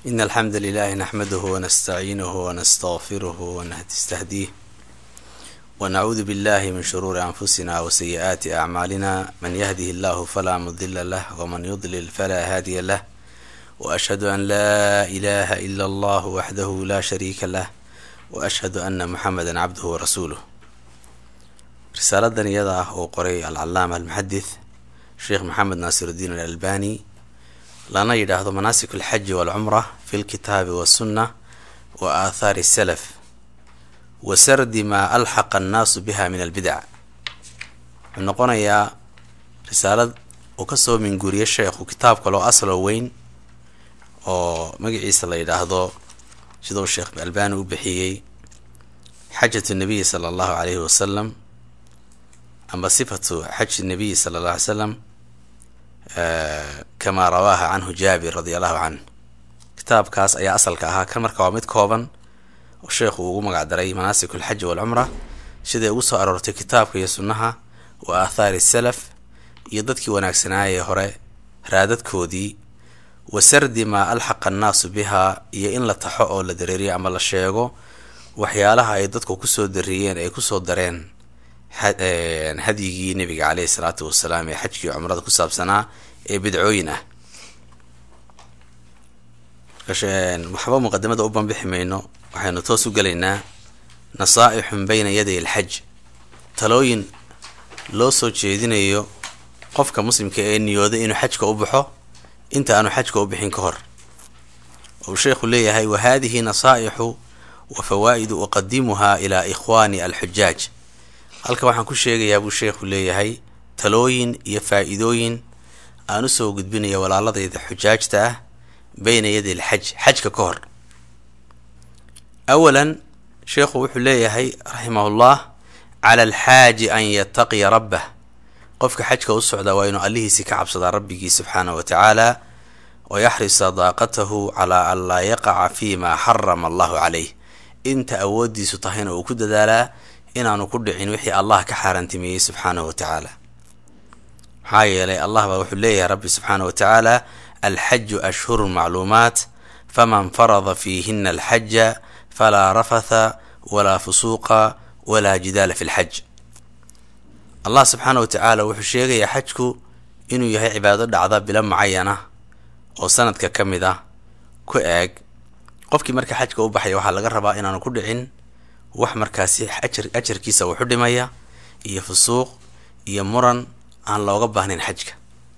إن الحمد لله نحمده ونستعينه ونستغفره ونستهديه ونعوذ بالله من شرور أنفسنا وسيئات أعمالنا من يهده الله فلا مضل له ومن يضلل فلا هادي له وأشهد أن لا إله إلا الله وحده لا شريك له وأشهد أن محمدا عبده ورسوله risaaladan iyada ah oo qoray alcalaama almuxadith sheekh maxamed naasirudiin alalbani lana yidhaahdo manaasik alxaji waalcumra fi lkitaabi wasunna wa aathaari salaf wa sardi maa alxaqa annaasu biha min albidac wuxuu noqonayaa risaalad uu kasoo minguuriye sheekhu kitaab kaloo aslo weyn oo magaciisa la yidhaahdo siduu sheekh albani u bixiyey xajatu nabiyi sala allahu caleyhi wasalam ama sifatu xaji nabiy sala alla alay slam kamaa rawaaha canhu jaabir radia allahu canh kitaabkaas ayaa asalka ahaa kan marka waa mid kooban oo sheekhu ugu magac daray manaasik alxaji waalcumra siday ugu soo aroortay kitaabka iyo sunnaha wa aathaari salaf iyo dadkii wanaagsanaayee hore raadadkoodii wa sardi maa alxaqa annaasu bihaa iyo in la taxo oo la dareeriyo ama la sheego waxyaalaha ay dadku kusoo dariyeen ay kusoo dareen hadyigii nabiga caleyhi salaatu wasalaam ee xajkii cumrada ku saabsanaa ee bidcooyin ah waxba muqadimada u banbixi mayno waxaynu toos u gelaynaa nasaa'ixun bayna yaday alxaj talooyin loo soo jeedinayo qofka muslimka ee niyooday inuu xajka u baxo inta aanu xajka u bixin ka hor uu sheekhu leeyahay wa haadihi nasaa'ixu wa fawaa'idu uqadimuha ilaa ikhwaani alxujaaj halka waxaan ku sheegayaa buu sheekhu leeyahay talooyin iyo faa-iidooyin aan usoo gudbinaya walaaladayda xujaajta ah beyna yadi alxaj xajka ka hor awalan sheekhu wuxuu leeyahay raximahullah cala alxaaji an yataqiya rabbah qofka xajka u socdaa waa inuu allihiisi ka cabsadaa rabbigii subxaanahu wa tacaala wa yaxrisa daaqatahu calaa an laa yaqaca fi ma xarama allahu caleyh inta awoodiisu tahayna uu ku dadaalaa inaanu ku dhicin wixii allah ka xaaraantimeeyey subxaanahu wa tacaala maxaa yeelay allah baa wuxuu leeyahay rabbi subxaanahu wa tacaala alxaju ashhurun macluumaat faman farada fiihina alxaja falaa rafatha walaa fusuuqa walaa jidaala fi lxaj allah subxaana wa tacaala wuxuu sheegayaa xajku inuu yahay cibaado dhacda bilo mucayana oo sanadka ka mid ah ku eeg qofkii marka xajka u baxaya waxaa laga rabaa inaanu ku dhicin wax markaasi ajar ajarkiisa wuxu dhimaya iyo fusuuq iyo muran aan looga baahnayn xajka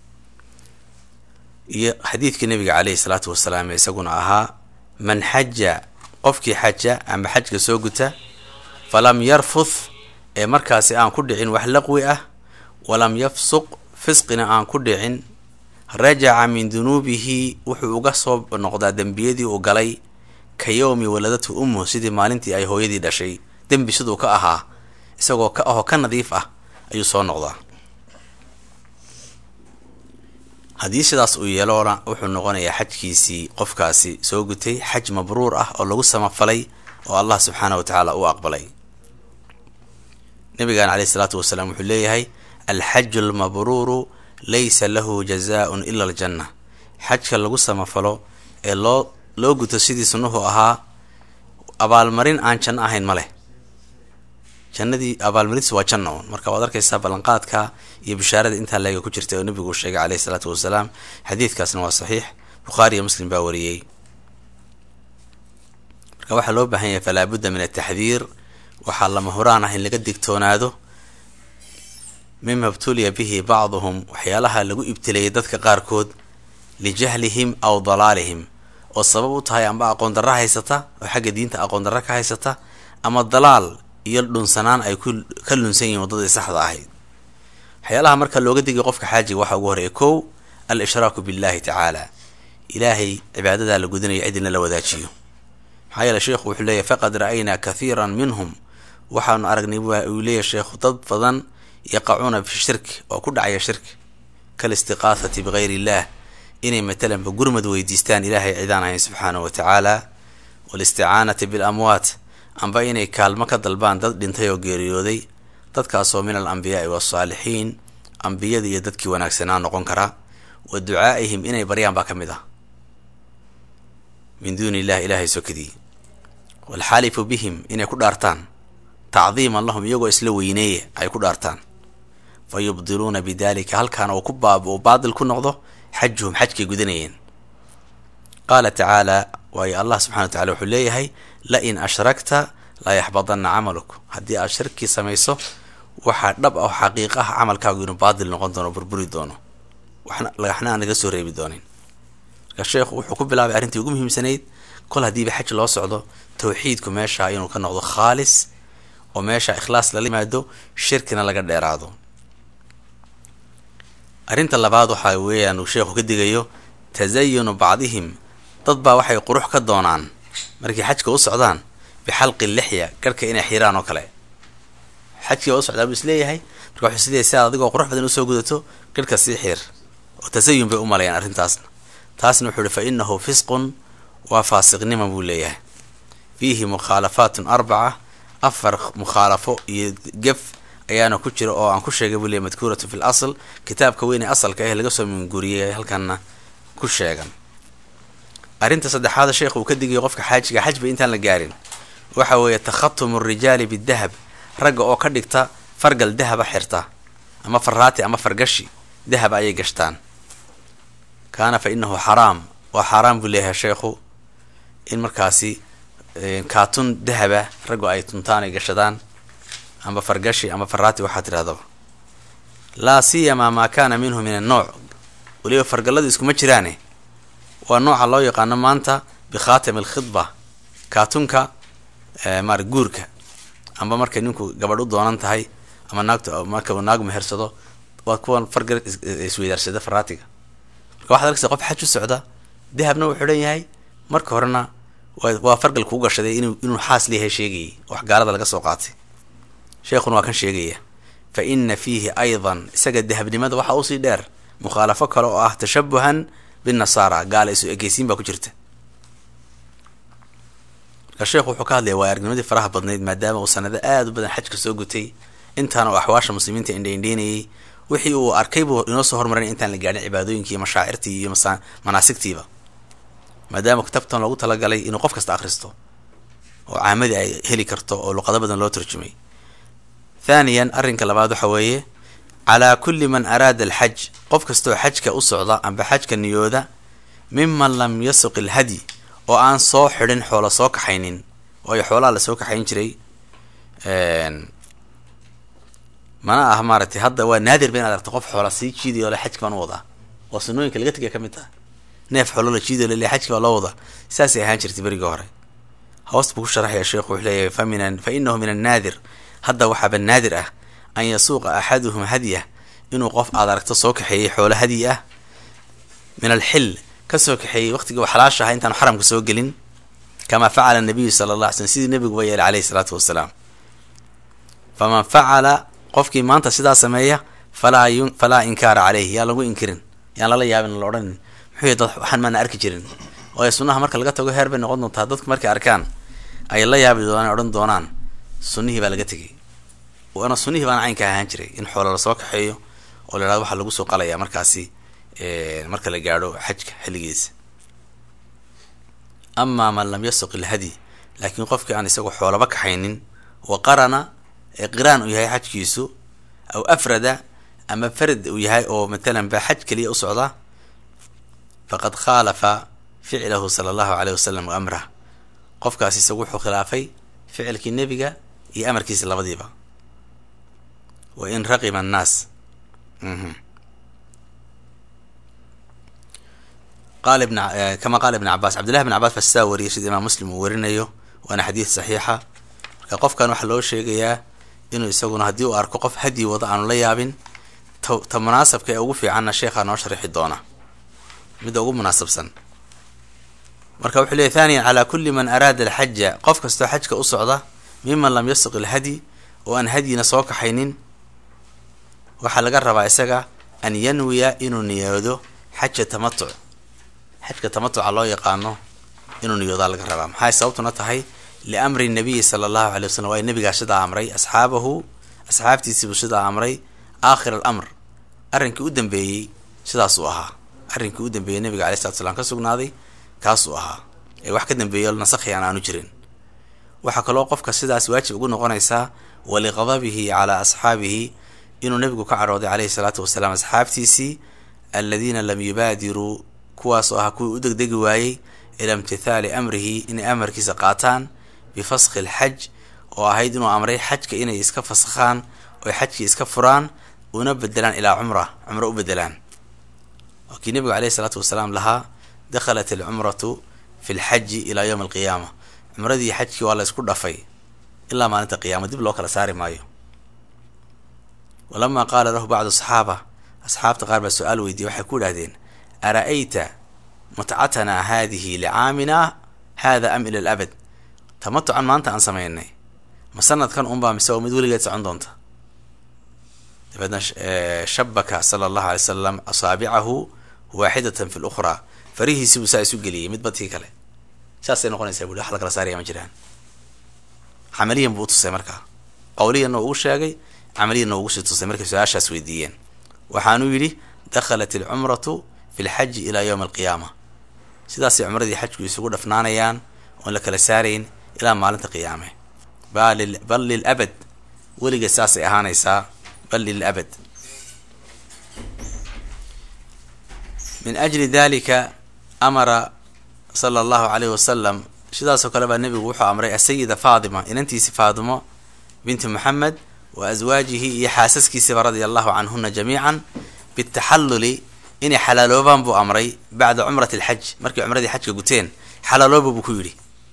iyo xadiidkii nabiga caleyhi salaatu wasalaam ee isaguna ahaa man xaja qofkii xaja ama xajka soo guta falam yarfuth ee markaasi aan ku dhicin wax laqwi ah walam yafsuq fisqina aan ku dhicin rajaca min dunuubihi wuxuu uga soo noqdaa dembiyadii uu galay ka yowmi waladatu ummu sidii maalintii ay hooyadii dhashay dembi siduu ka ahaa isagoo ka ahoo ka nadiif ah ayuu soo noqdaa haddii sidaas uu yeeloona wuxuu noqonayaa xajkiisii qofkaasi soo gutay xaj mabruur ah oo lagu samafalay oo allah subxaana wa tacaala u aqbalay nabigan caleyhi salaatu wasalaam wuxuu leeyahay alxaju almabruuru laysa lahu jazaa-un ila aljanna xajka lagu samafalo ee loo loo guto sidii sunnuhu ahaa abaalmarin aan janno ahayn ma leh jannadii abaalmarintiis waa janna un marka waad arkaysaa ballanqaadka iyo bishaarada intaa leega ku jirta oo nabigu sheegay caleyhi salaatu wasalaam xadiidkaasna waa saxiix bukhaari iyo muslim baa wariyey marka waxaa loo baahan yahay falaa budda min ataxdiir waxaa lama huraan ah in laga digtoonaado mima btuliya bihi bacduhum waxyaalaha lagu ibtileeyay dadka qaarkood lijahlihim aw dalaalihim oo sabab u tahay amba aqoon darra haysata oo xagga diinta aqoon darra ka haysata ama dalaal iyo dhunsanaan ay ku ka lunsan yihiin waddadii saxda ahayd waxyaalaha marka looga digay qofka xaajiga waxaa ugu horeeya kow al ishraaku billahi tacaala ilaahay cibaadadaa la gudanayo cidina la wadaajiyo maxaa yeele sheekhu wuxuu leeyahy faqad ra'aynaa kathiiran minhum waxaanu aragnay uu leeyahy sheekhu dad badan yaqacuuna fi shirki oo ku dhacaya shirki kalistiqaahati bigayr illah inay matalanba gurmad weydiistaan ilaahay cidaan ahayn subxaanahu wa tacaala walisticaanati bilamwaat amba inay kaalmo ka dalbaan dad dhintay oo geeriyooday dadkaasoo min al ambiyaai waasaalixiin ambiyada iyo dadkii wanaagsanaa noqon kara wa ducaa'ihim inay baryaan baa ka mid ah min duuni illahi ilaahay sokadii waalxaalifu bihim inay ku dhaartaan tacdiiman lahum iyagoo isla weyneeya ay ku dhaartaan fa yubdiluuna bidalika halkaana uu ku baab uu baadil ku noqdo xajuhum xajkay gudanayeen qaala tacaala waayo allah subxana wa tacala wuxuu leeyahay la in ashrakta la yaxbadanna camaluk haddii aad shirkii samayso waxaa dhab ah xaqiiq ah camalkaagu inuu baadil noqon doono burburi doono waxna lagaxna aan naga soo reebi doonin marka sheekhu wuxuu ku bilaabay arrintii ugu muhiimsanayd kol haddiiba xaj loo socdo tawxiidku meesha inuu ka noqdo khaalis oo meesha ikhlaas lala yimaado shirkina laga dheeraado arrinta labaad waxaa weeyaan uu sheekhu ka digayo tasayunu bacdihim dad baa waxay qurux ka doonaan markay xajka u socdaan bixalqi lixya garhka inay xiraan oo kale xajkii baa u socdaa buu isleeyahay marka wuxuu isleeyahay si aad adigoo qurux badan usoo gudato garhka sii xiir oo tasayun bay u malayaan arrintaasna taasna wuxuu ihi fa inahu fisqun waa faasiqnima buu leeyahay fiihi mukhaalafaatun arbaca afar mukhaalafo iyo gef ayaana ku jira oo aan ku sheegay buu leeyahy madkuuratu fi l asl kitaabka weyn ee asalka ah laga soo minguriyay halkanna ku sheegan arrinta saddexaada sheekhu uu ka digayo qofka xaajiga xajba intaan la gaarin waxa weeye takhatumu rijaali bidahab ragga oo ka dhigta fargal dahaba xirta ama faraati ama fargashi dahab ayay gashtaan kaana fa inahu xaraam waa xaaraam buu leeyahay sheekhu in markaasi kaatun dahaba raggu ay tuntaan ay gashadaan ama fargashi ama faraati waxaa tidhahdaba laa siyamaa maa kaana minhu min annooc weliba fargalladu iskuma jiraane waa nooca loo yaqaano maanta bikhaatam alkhidba kaatunka maar guurka amba markay ninku gabadh u doonan tahay ama naagtu marka uu naag mehersado waa kuwan fargal isweydaarsada faraatiga marka waxad arkaysa qof xaj u socda dahabna uu xidhan yahay marka horena waa fargal kuu gashaday inu inuu xaas leeyahay sheegayay wax gaalada laga soo qaatay sheekhuna waa kan sheegaya fa ina fiihi aydan isaga dahabnimada waxaa usii dheer mukhaalafo kale oo ah tashabuhan binnasaara gaala isu ekeysiin baa ku jirta marka sheekhu wuxuu ka hadlaya waa aragnimadii faraha badnayd maadaama uu sanado aada u badan xajka soo gutay intaana uu axwaasha muslimiinta indhaindheynayay wixii uu arkay buu inoo soo hormarin intaan la gaadhin cibaadooyinkii iyo mashaacirtii iyo manaasigtiiba maadaama kitaabtan loogu talagalay inuu qof kasta akhristo oo caamadii ay heli karto oo luqado badan loo tarjumay thaniyan arrinka labaad waxa weeye calaa kulli man araada alxaj qof kastaoo xajka u socda amba xajka niyooda miman lam yasuq ilhadyi oo aan soo xidhin xoolo soo kaxaynin waayo xoolaha la soo kaxayn jiray mana ah maaragtay hadda waa naadir ba inaad aragto qof xoola sii jiidayo le xajka baan u wadaa oo sunooyinka laga tegaya ka mid taha neef xoolo la jiidayo lele xajka baa loo wadaa saasay ahaan jirtay berigii hore hoos buu ku sharaxaya sheekhu wuxuu leeyahay fa min fa inahu min annaadir hadda waxaaba naadir ah an yasuuqa axaduhum hadyah inuu qof aad aragto soo kaxeeyey xoolo hadyi ah min alxil kasoo kaxeeyey waqtigii u xalaasha aha intaanu xaramka soo gelin kamaa facala nabiyu sala allah alay slm sidii nebiguba yeelay caleyhi salaatu wasalaam faman facala qofkii maanta sidaa sameeya falaa yu falaa inkaara caleyhi yaan lagu inkirin yaan lala yaabin la odhanin muxuu dad waxaan maana arki jirin waayo sunnaha marka laga tago heer bay noqon doontaa dadku markay arkaan ay la yaabi doonaan odhan doonaan sunnihii baa laga tegay waana sunnihii baana caynka ahaan jiray in xoolo lasoo kaxeeyo oo la yhahdo waxaa lagu soo qalayaa markaasi marka la gaadho xajka xilligiisa amaa man lam yasuq ilhadyi laakiin qofkii aan isagoo xoolaba kaxaynin wa qarana ee qiraan uu yahay xajkiisu aw afrada ama farad uu yahay oo matalan ba xaj keliya u socda faqad khaalafa ficlahu sala allahu aleyh wasalam wa amrah qofkaas isagu wuxuu khilaafay ficilkii nebiga iyo amarkiisa labadiiba wa in raqiba annaas qala ibn kama qaala ibn cabaas cabdillahi bn cabaas baa sidaa wariyay sida imaam muslim uu warinayo waana xadiid saxiixa marka qofkan waxaa loo sheegayaa inuu isaguna haddii uu arko qof hadyi wada aanu la yaabin ta ta munaasabka ee ugu fiicanna sheekhaa noo sharixi doona midda ugu munaasabsan marka wuxuu leeyay thaniyan calaa kulli man araada alxaja qof kastoo xajka u socda miman lam yasuq ilhadyi oo aan hadyina soo kaxaynin waxaa laga rabaa isaga an yanwiya inuu niyoodo xaja tamatuc xajka tamatuca loo yaqaano inuu niyoodaa laga rabaa maxay sababtuna tahay liamri nabiyi sala allahu alay wasalam waa nabigaa sidaa amray asxaabahu asxaabtiisiibuu sidaa amray aakhir alamr arrinkii u dambeeyey sidaasuu ahaa arrinkii u dambeeyey nabiga alay slatu slam ka sugnaaday kaasuu ahaa ee wax ka dambeeyo nasakhi aan aanu jirin waxaa kaloo qofka sidaas waajib ugu noqonaysaa waliqadabihi calaa asxaabihi inuu nebigu ka cadhooday caleyhi salaatu wasalaam asxaabtiisii aladiina lam yubaadiruu kuwaas oo ah kuwii u degdegi waayey ila imtithaali amrihi inay amarkiisa qaataan bifaskhi alxaj oo ahayd inuu amray xajka inay iska fasakhaan oy xajkii iska furaan una bedelaan ilaa cumra cumro u bedelaan waa kii nebigu caleyhi salaatu wasalaam lahaa dakhalat alcumratu fi lxaji ilaa yowmi alqiyaama cumradii xajkii waa la isku dhafay ilaa maalinta qiyaama dib loo kala saari maayo walamaa qaala lahu bacdu asxaaba asxaabta qaar baa su-aal weydiiyey waxay ku idhahdeen ara-ayta mutcatanaa haadihi licaamina haada am ila alabad tamatucan maanta aan sameynay ma sanadkan unbaa mise oo mid weligeed socon doonta dabeedna shabaka sala allahu alay salam asaabicahu waaxidatan fi lukhraa farihiisii buu saa isu geliyey mid badkii kale saasay noqonaysaa bui wax la kala saaraya ma jiraan camaliyan buu utusay markaa qawliyanna ugu sheegay camaliyanna ugu sii tusay markay su-aashaas weydiiyeen waxaanuu yidhi dakhalat alcumratu fi lxaji ilaa yowmi alqiyaama sidaasay cumradii xajku isugu dhafnaanayaan oon la kala saarayn ilaa maalinta qiyaame bal lilabad weligeed saasay ahaanaysaa bal lilabad min ajli dalika amara sala allahu caleyhi wasalam sidaasoo kale baa nebigu wuxuu amray asayida faadima inantiisi faadimo binti moxamed wa aswaajihi iyo xaasaskiisiba radia allahu canhuna jamiican bitaxalluli inay xalaaloobaan buu amray bacda cumrati alxaj markay cumradii xajka guteen xalaalooba buu ku yidhi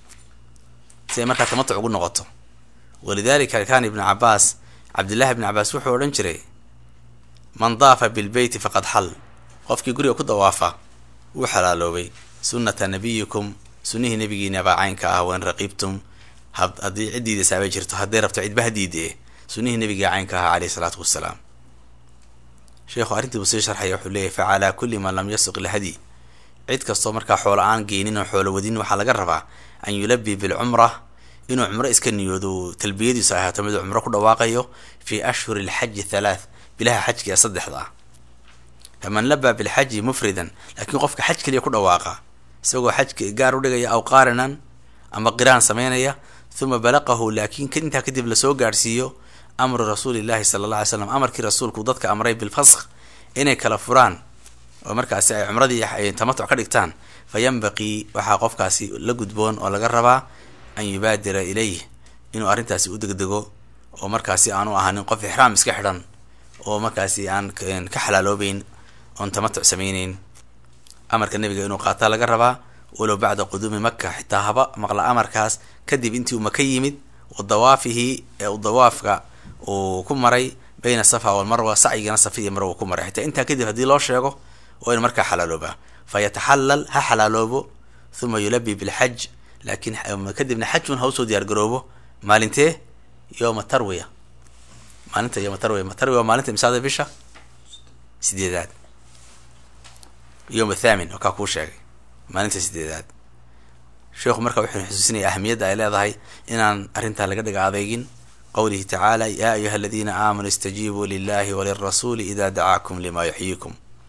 si ay markaa tamatuc ugu noqoto walidalika kaana ibnu cabaas cabdillahi ibni cabaas wuxuu odhan jiray man daafa bilbeyti faqad xal qofkii guriga ku dawaafa wuu xalaaloobay sunnata nabiyikum sunnihii nabigiina baa caynka ah wain raqiibtum haddii ciddiidasaabay jirto hadday rabto cidba hadiidee sunnihii nabiga caynka ahaa caleyhi salaatu wasalaam sheekhu arrintii buu sii sharxaya wuxuu leeyahy fa calaa kulli man lam yasuq ilhadyi cid kastoo markaa xoolo aan geynin oo xoolo wadin waxaa laga rabaa an yulabii bilcumra inuu cumro iska niyoodo talbiyadiisu ahaato miduu cumro ku dhawaaqayo fii ashhuri alxaji halaath bilaha xajka ee saddexda ah faman labaa bilxaji mufridan laakiin qofka xaj keliya ku dhawaaqa isagoo xajka gaar u dhigaya aw qaarinan ama qiraan sameynaya huma balaqahu laakiin intaa kadib lasoo gaadhsiiyo amru rasuulillahi sala alla alay slam amarkii rasuulku dadka amray bilfaskh inay kala furaan oo markaasi ay cumradii ay tamatuc ka dhigtaan fa yanbaqii waxaa qofkaasi la gudboon oo laga rabaa an yubaadira ilayh inuu arrintaasi u degdego oo markaasi aanu ahanin qof ixraam iska xidhan oo markaasi aan ka xalaaloobeyn oon tamatuc samayneyn amarka nebiga inuu qaataa laga rabaa walow bacda quduumi maka xitaa haba maqla amarkaas kadib intii uu maka yimid wa dawaafihi ee u dawaafka uu ku maray bayna safa walmarwa sacyigana safa iyo marwa uu ku maray xitaa intaa kadib haddii loo sheego waa inu markaa xalaaloobaa fa yataxallal ha xalaaloobo huma yulabii bilxaj laakiin kadibna xajun ha usoo diyaar garoobo maalintee yowma tarwiya maalinta yowma tarwiya tarwiya waa maalinta imsaada bisha sideedaad yowm athaamin oo kaa kuu sheegay maalinta sideedaad sheekhu marka wuxuu xusuusinaya ahamiyadda ay leedahay inaan arrintaa laga dhiga adeygin qowlihi tacaala yaa ayuha aladiina aamanuu istajiibuu lilahi walirasuuli ida dacaakum lima yuxyiikum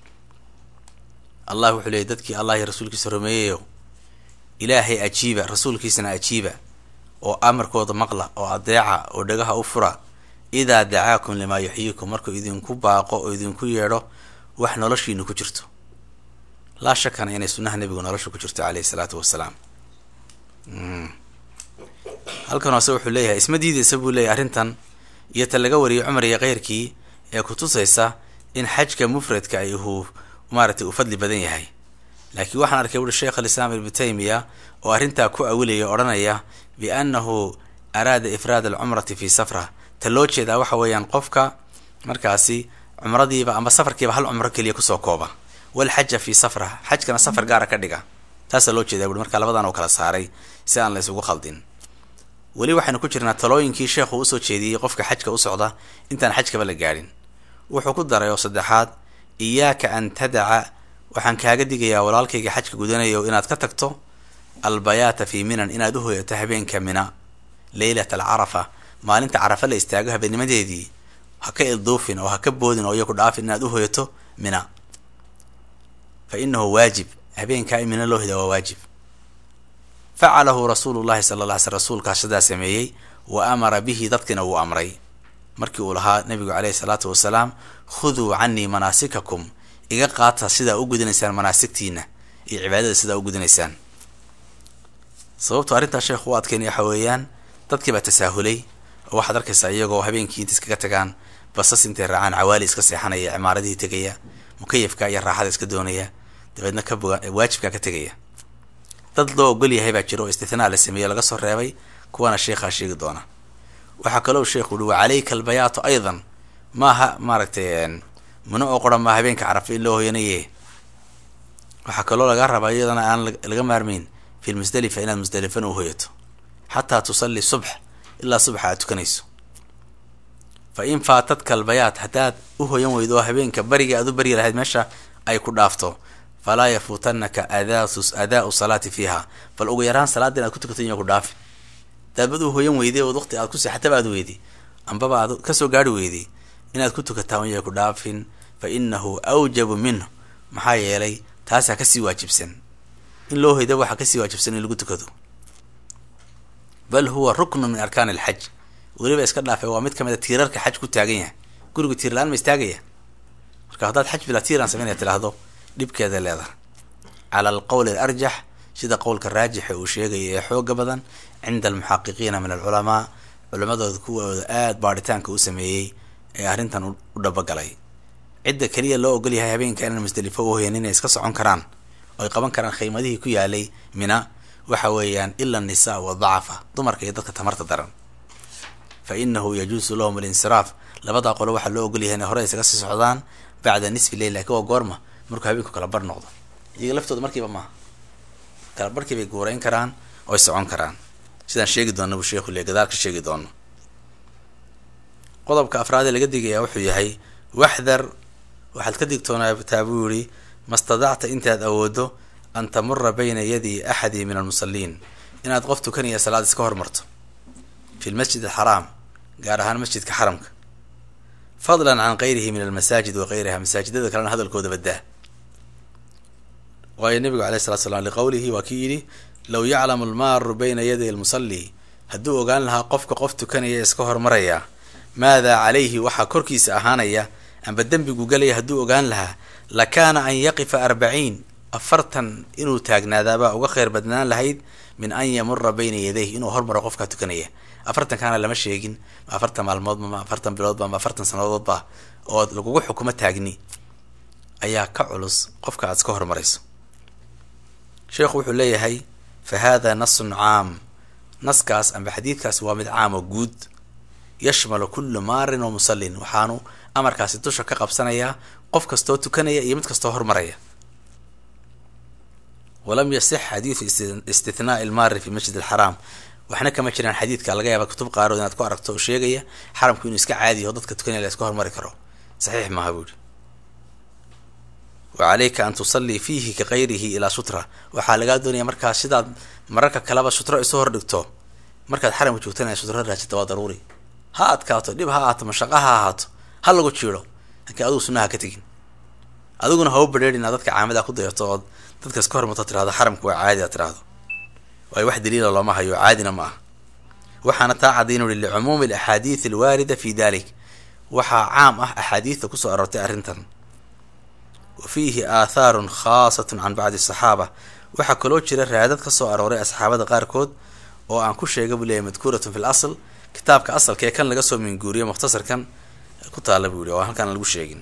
allah wuxuu leeyay dadkii allah iyo rasuulkiisa rumeeyayo ilaahay ajiiba rasuulkiisana ajiiba oo amarkooda maqla oo adeeca oo dhagaha u fura idaa dacaakum limaa yuxyiikum markuu idinku baaqo oo idinku yeedho wax noloshiinu ku jirto laa shakana inay sunnaha nebigu nolosha ku jirto caleyhi salaatu wasalaam halkan hoose wuxuu leeyahay isma diideysa buu leeyahy arrintan iyo ta laga wariyay cumar iyo keyrkii ee kutusaysa in xajka mufradka ay uu maaragtay uu fadli badan yahay laakiin waxaan arkay wuhi sheekh alislaam ibnu taymiya oo arrintaa ku awilaya odhanaya biannahu araada ifraad alcumrati fi safra ta loo jeedaa waxa weeyaan qofka markaasi cumradiiba ama safarkiiba hal cumro keliya kusoo kooba walxaja fi safra xajkana safar gaara ka dhiga taasaa loo jeedaa buui marka labadan oo kala saaray si aan la isugu khaldin weli waxaynu ku jirnaa talooyinkii sheekhu usoo jeediyey qofka xajka u socda intaan xajkaba la gaadhin wuxuu ku daray oo saddexaad iyaaka an tadaca waxaan kaaga digayaa walaalkayga xajka gudanayo inaad ka tagto albayaata fii minan inaad u hoyato habeenka mina leylat alcarafa maalinta carafa la istaago habeennimadeedii ha ka ilduufin oo ha ka boodin oo iyo ku dhaafin inaad u hoyato mina fa inahu waajib habeenkaa in mina loo heda waa waajib facalahu rasuulu llahi sala alla ly sl rasuulkaas sidaa sameeyey wa amara bihi dadkiina wuu amray markii uu lahaa nabigu caleyhi salaatu wasalaam khuduu canii manaasikakum iga qaata sidaa u gudanaysaan manaasigtiina iyo cibaadada sidaa u gudanaysaan sababto arrintaa sheekhu u adkeynaya waxa weeyaan dadkii baa tasaahulay oo waxaad arkaysaa iyagoo habeenkii inta iskaga tagaan basas intay raacaan cawaali iska seexanaya cimaaradihii tegaya mukayafka iyo raaxada iska doonaya dabeedna ka boga waajibkaa ka tegaya dad loo ogol yahay baa jira oo istithnaa la sameeyo laga soo reebay kuwana sheekhaa sheegi doona waxaa kaloo sheekhu uhi wa calayka albayaatu aydan maaha maaragtay muna oo qoran maa habeenka carafa in loo hoyanaye waxaa kaloo laga rabaa iyadana aan laga maarmayn fi lmusdalifa inaad musdelifana u hoyato xataa tusalli subx ilaa subxa aad tukanayso fa in faatadka albayaat haddaad u hoyan weydo oo habeenka bariga aad u baryi lahayd meesha ay ku dhaafto falaa yafuutanaka adaau salaati fiiha bal ugu yaraan salaada inaad ku tukato inya ku dhaafi daabad u hoyan weyday ood waqti aad ku seexataba aad weyday ambaba aad kasoo gaari weyday inaad ku tukataa inya ku dhaafin fa inahu awjabu minhu maxaa yeelay taasaa kasii waajibsan in loo hoyda waxaa kasii waajibsan in lagu tukado bal huwa ruknu min arkaan alxaj weliba iska dhaafay waa mid kamid a tiirarka xaj ku taagan yahay guriga tiir la-aan ma istaagaya marka haddaad xaj bilaa tiiraan samaynaya tidhaahdo dhibkeeda leedahay cala alqowl alarjax sida qowlka raajixa uu sheegaya ee xooga badan cinda almuxaqiqiina min alculamaa culimadooda kuwooda aada baadhitaanka u sameeyey ee arrintan u dhabagalay cidda keliya loo ogol yahay habeenka inaan musdelifo u hoyan inay iska socon karaan oo ay qaban karaan khaymadihii ku yaalay mina waxa weeyaan ila annisaa wadacafa dumarka iyo dadka tamarta daran fa inahu yajuusu lahum alinsiraaf labadaa qolo waxaa loo ogol yahay inay hore isaga sii socdaan bacda nisfi leyl lakin waa goorma markuu habeenku kala bar noqdo iyaga laftooda markiiba maaha kala barkii bay guurayn karaan oo ay socon karaan sidaan sheegi doona buu sheekhu le gadaal ka sheegi doono qodobka afraad ee laga digayaa wuxuu yahay waxdar waxaad ka digtoonaataa buu yihi mastadacta intaad awoodo an tamura bayna yadi axadi min almusaliin inaad qof tukanaya salaad iska hormarto fi lmasjid alxaraam gaar ahaan masjidka xaramka fadlan can gayrihi min almasaajid wa gayriha masaajidada kalena hadalkooda badaa waayo nabigu alayh salatu slam liqowlihi waa kii yidhi low yaclamu almaaru bayna yaday almusalli hadduu ogaan lahaa qofka qof tukanaya iska hormaraya maadaa calayhi waxaa korkiisa ahaanaya amba dembigu galaya hadduu ogaan lahaa lakaana an yaqifa arbaciin afartan inuu taagnaadaabaa uga kheyr badnaan lahayd min an yamura bayna yadayh inuu hormaro qofkaa tukanaya afartankaana lama sheegin ma afartan maalmoodba ma afartan biloodba ma afartan sanadoodba oo lagugu xukumo taagni ayaa ka culus qofka aad iska hormarayso sheekhu wuxuu leeyahay fa hada nasun caam naskaas amba xadiidkaas waa mid caam oo guud yashmalu kullu maarin wa musallin waxaanu amarkaasi dusha ka qabsanayaa qof kastoo tukanaya iyo mid kastoo hormaraya walam yasix xadiidu istithnaai ilmaari fi masjid alxaraam waxna kama jiraan xadiidka laga yaaba kutub qaarood inaad ku aragto oo sheegaya xaramku inuu iska caadiyaho dadka tukanaya la iska hormari karo saxiix maaha buuhi wa calayka an tusallii fiihi ka kayrihi ilaa sutra waxaa lagaa doonaya markaa sidaad mararka kaleba sutro isu hor dhigto markaad xaramka joogtanaya sutro raajita waa daruuri ha adkaato dhib ha ahaato mashaqo ha ahaato ha lagu jiiro laakiin adigu sunaha ka tegin adiguna ha u badheerina dadka caamada ku dayato ood dadka iska hormarto tirahdo xaramka waa caadi a tirahdo waayo wax daliila looma hayo caadina ma aha waxaana taa caddayn uri licumuumi alaxaadiid alwaarida fi dalik waxaa caam ah axaadiidta kusoo aroortay arrintan wa fiihi aathaarun khaasatun can bacdi asaxaaba waxaa kaloo jira raadad ka soo arooray asxaabada qaarkood oo aan ku sheega buu leeyahy madkuuratun fi l asl kitaabka asalka ee kan laga soo minguuriyo mukhtasarkan ku taalla buu yihi oo halkaan lagu sheegin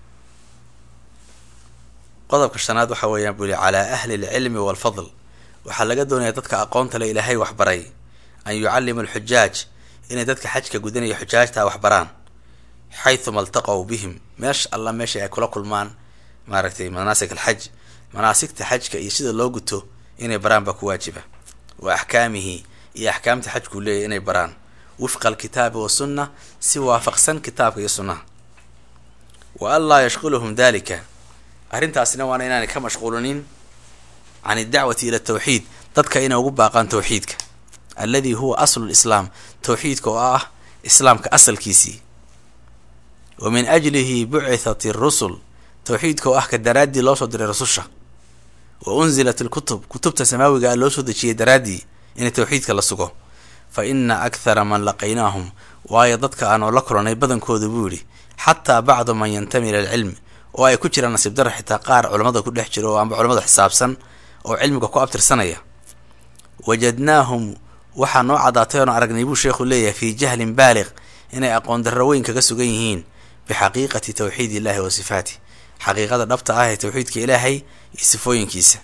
qodobka shanaad waxa weeyaan buu yihi calaa ahli alcilmi waalfadl waxaa laga doonaya dadka aqoonta le ilaahay waxbaray an yucallimu alxujaaj inay dadka xajka gudanaya xujaajtaa waxbaraan xaythuma altaqow bihim meesha alla meesha ay kula kulmaan maaragtay manaasik alxaj manaasigta xajka iyo sida loo guto inay baraan baa ku waajiba wa axkaamihi iyo axkaamta xajkuu leeyahy inay baraan wifqa alkitaabi wasunna si waafaqsan kitaabka iyo sunnaha wa an laa yashquluhum dalika arrintaasina waana inaanay ka mashquulinin can iddacwati ila tawxiid dadka inay ugu baaqaan tawxiidka alladii huwa aslu lislaam tawxiidka oo ah islaamka asalkiisii wa min ajlihi bucithat irusul tawxiidka oo ah ka daraaddii loo soo diray rasusha wa unzilat alkutub kutubta samaawiga a loo soo dejiyey daraaddii in tawxiidka la sugo fa ina akthara man laqaynaahum waayo dadka aanoo la kulanay badankooda buu yidhi xataa bacdu man yantami ila alcilmi oo ay ku jiraan nasiib daro xitaa qaar culammada ku dhex jiro oo amba culamada xisaabsan oo cilmiga ku abtirsanaya wajadnaahum waxaa noo caddaatay oon aragnay buu sheekhu leeyahay fii jahlin baaliq inay aqoon darro weyn kaga sugan yihiin bixaqiiqati tawxiid illahi wa sifaatih xaqiiqada dhabta ah ee tawxiidka ilaahay iyo sifooyinkiisa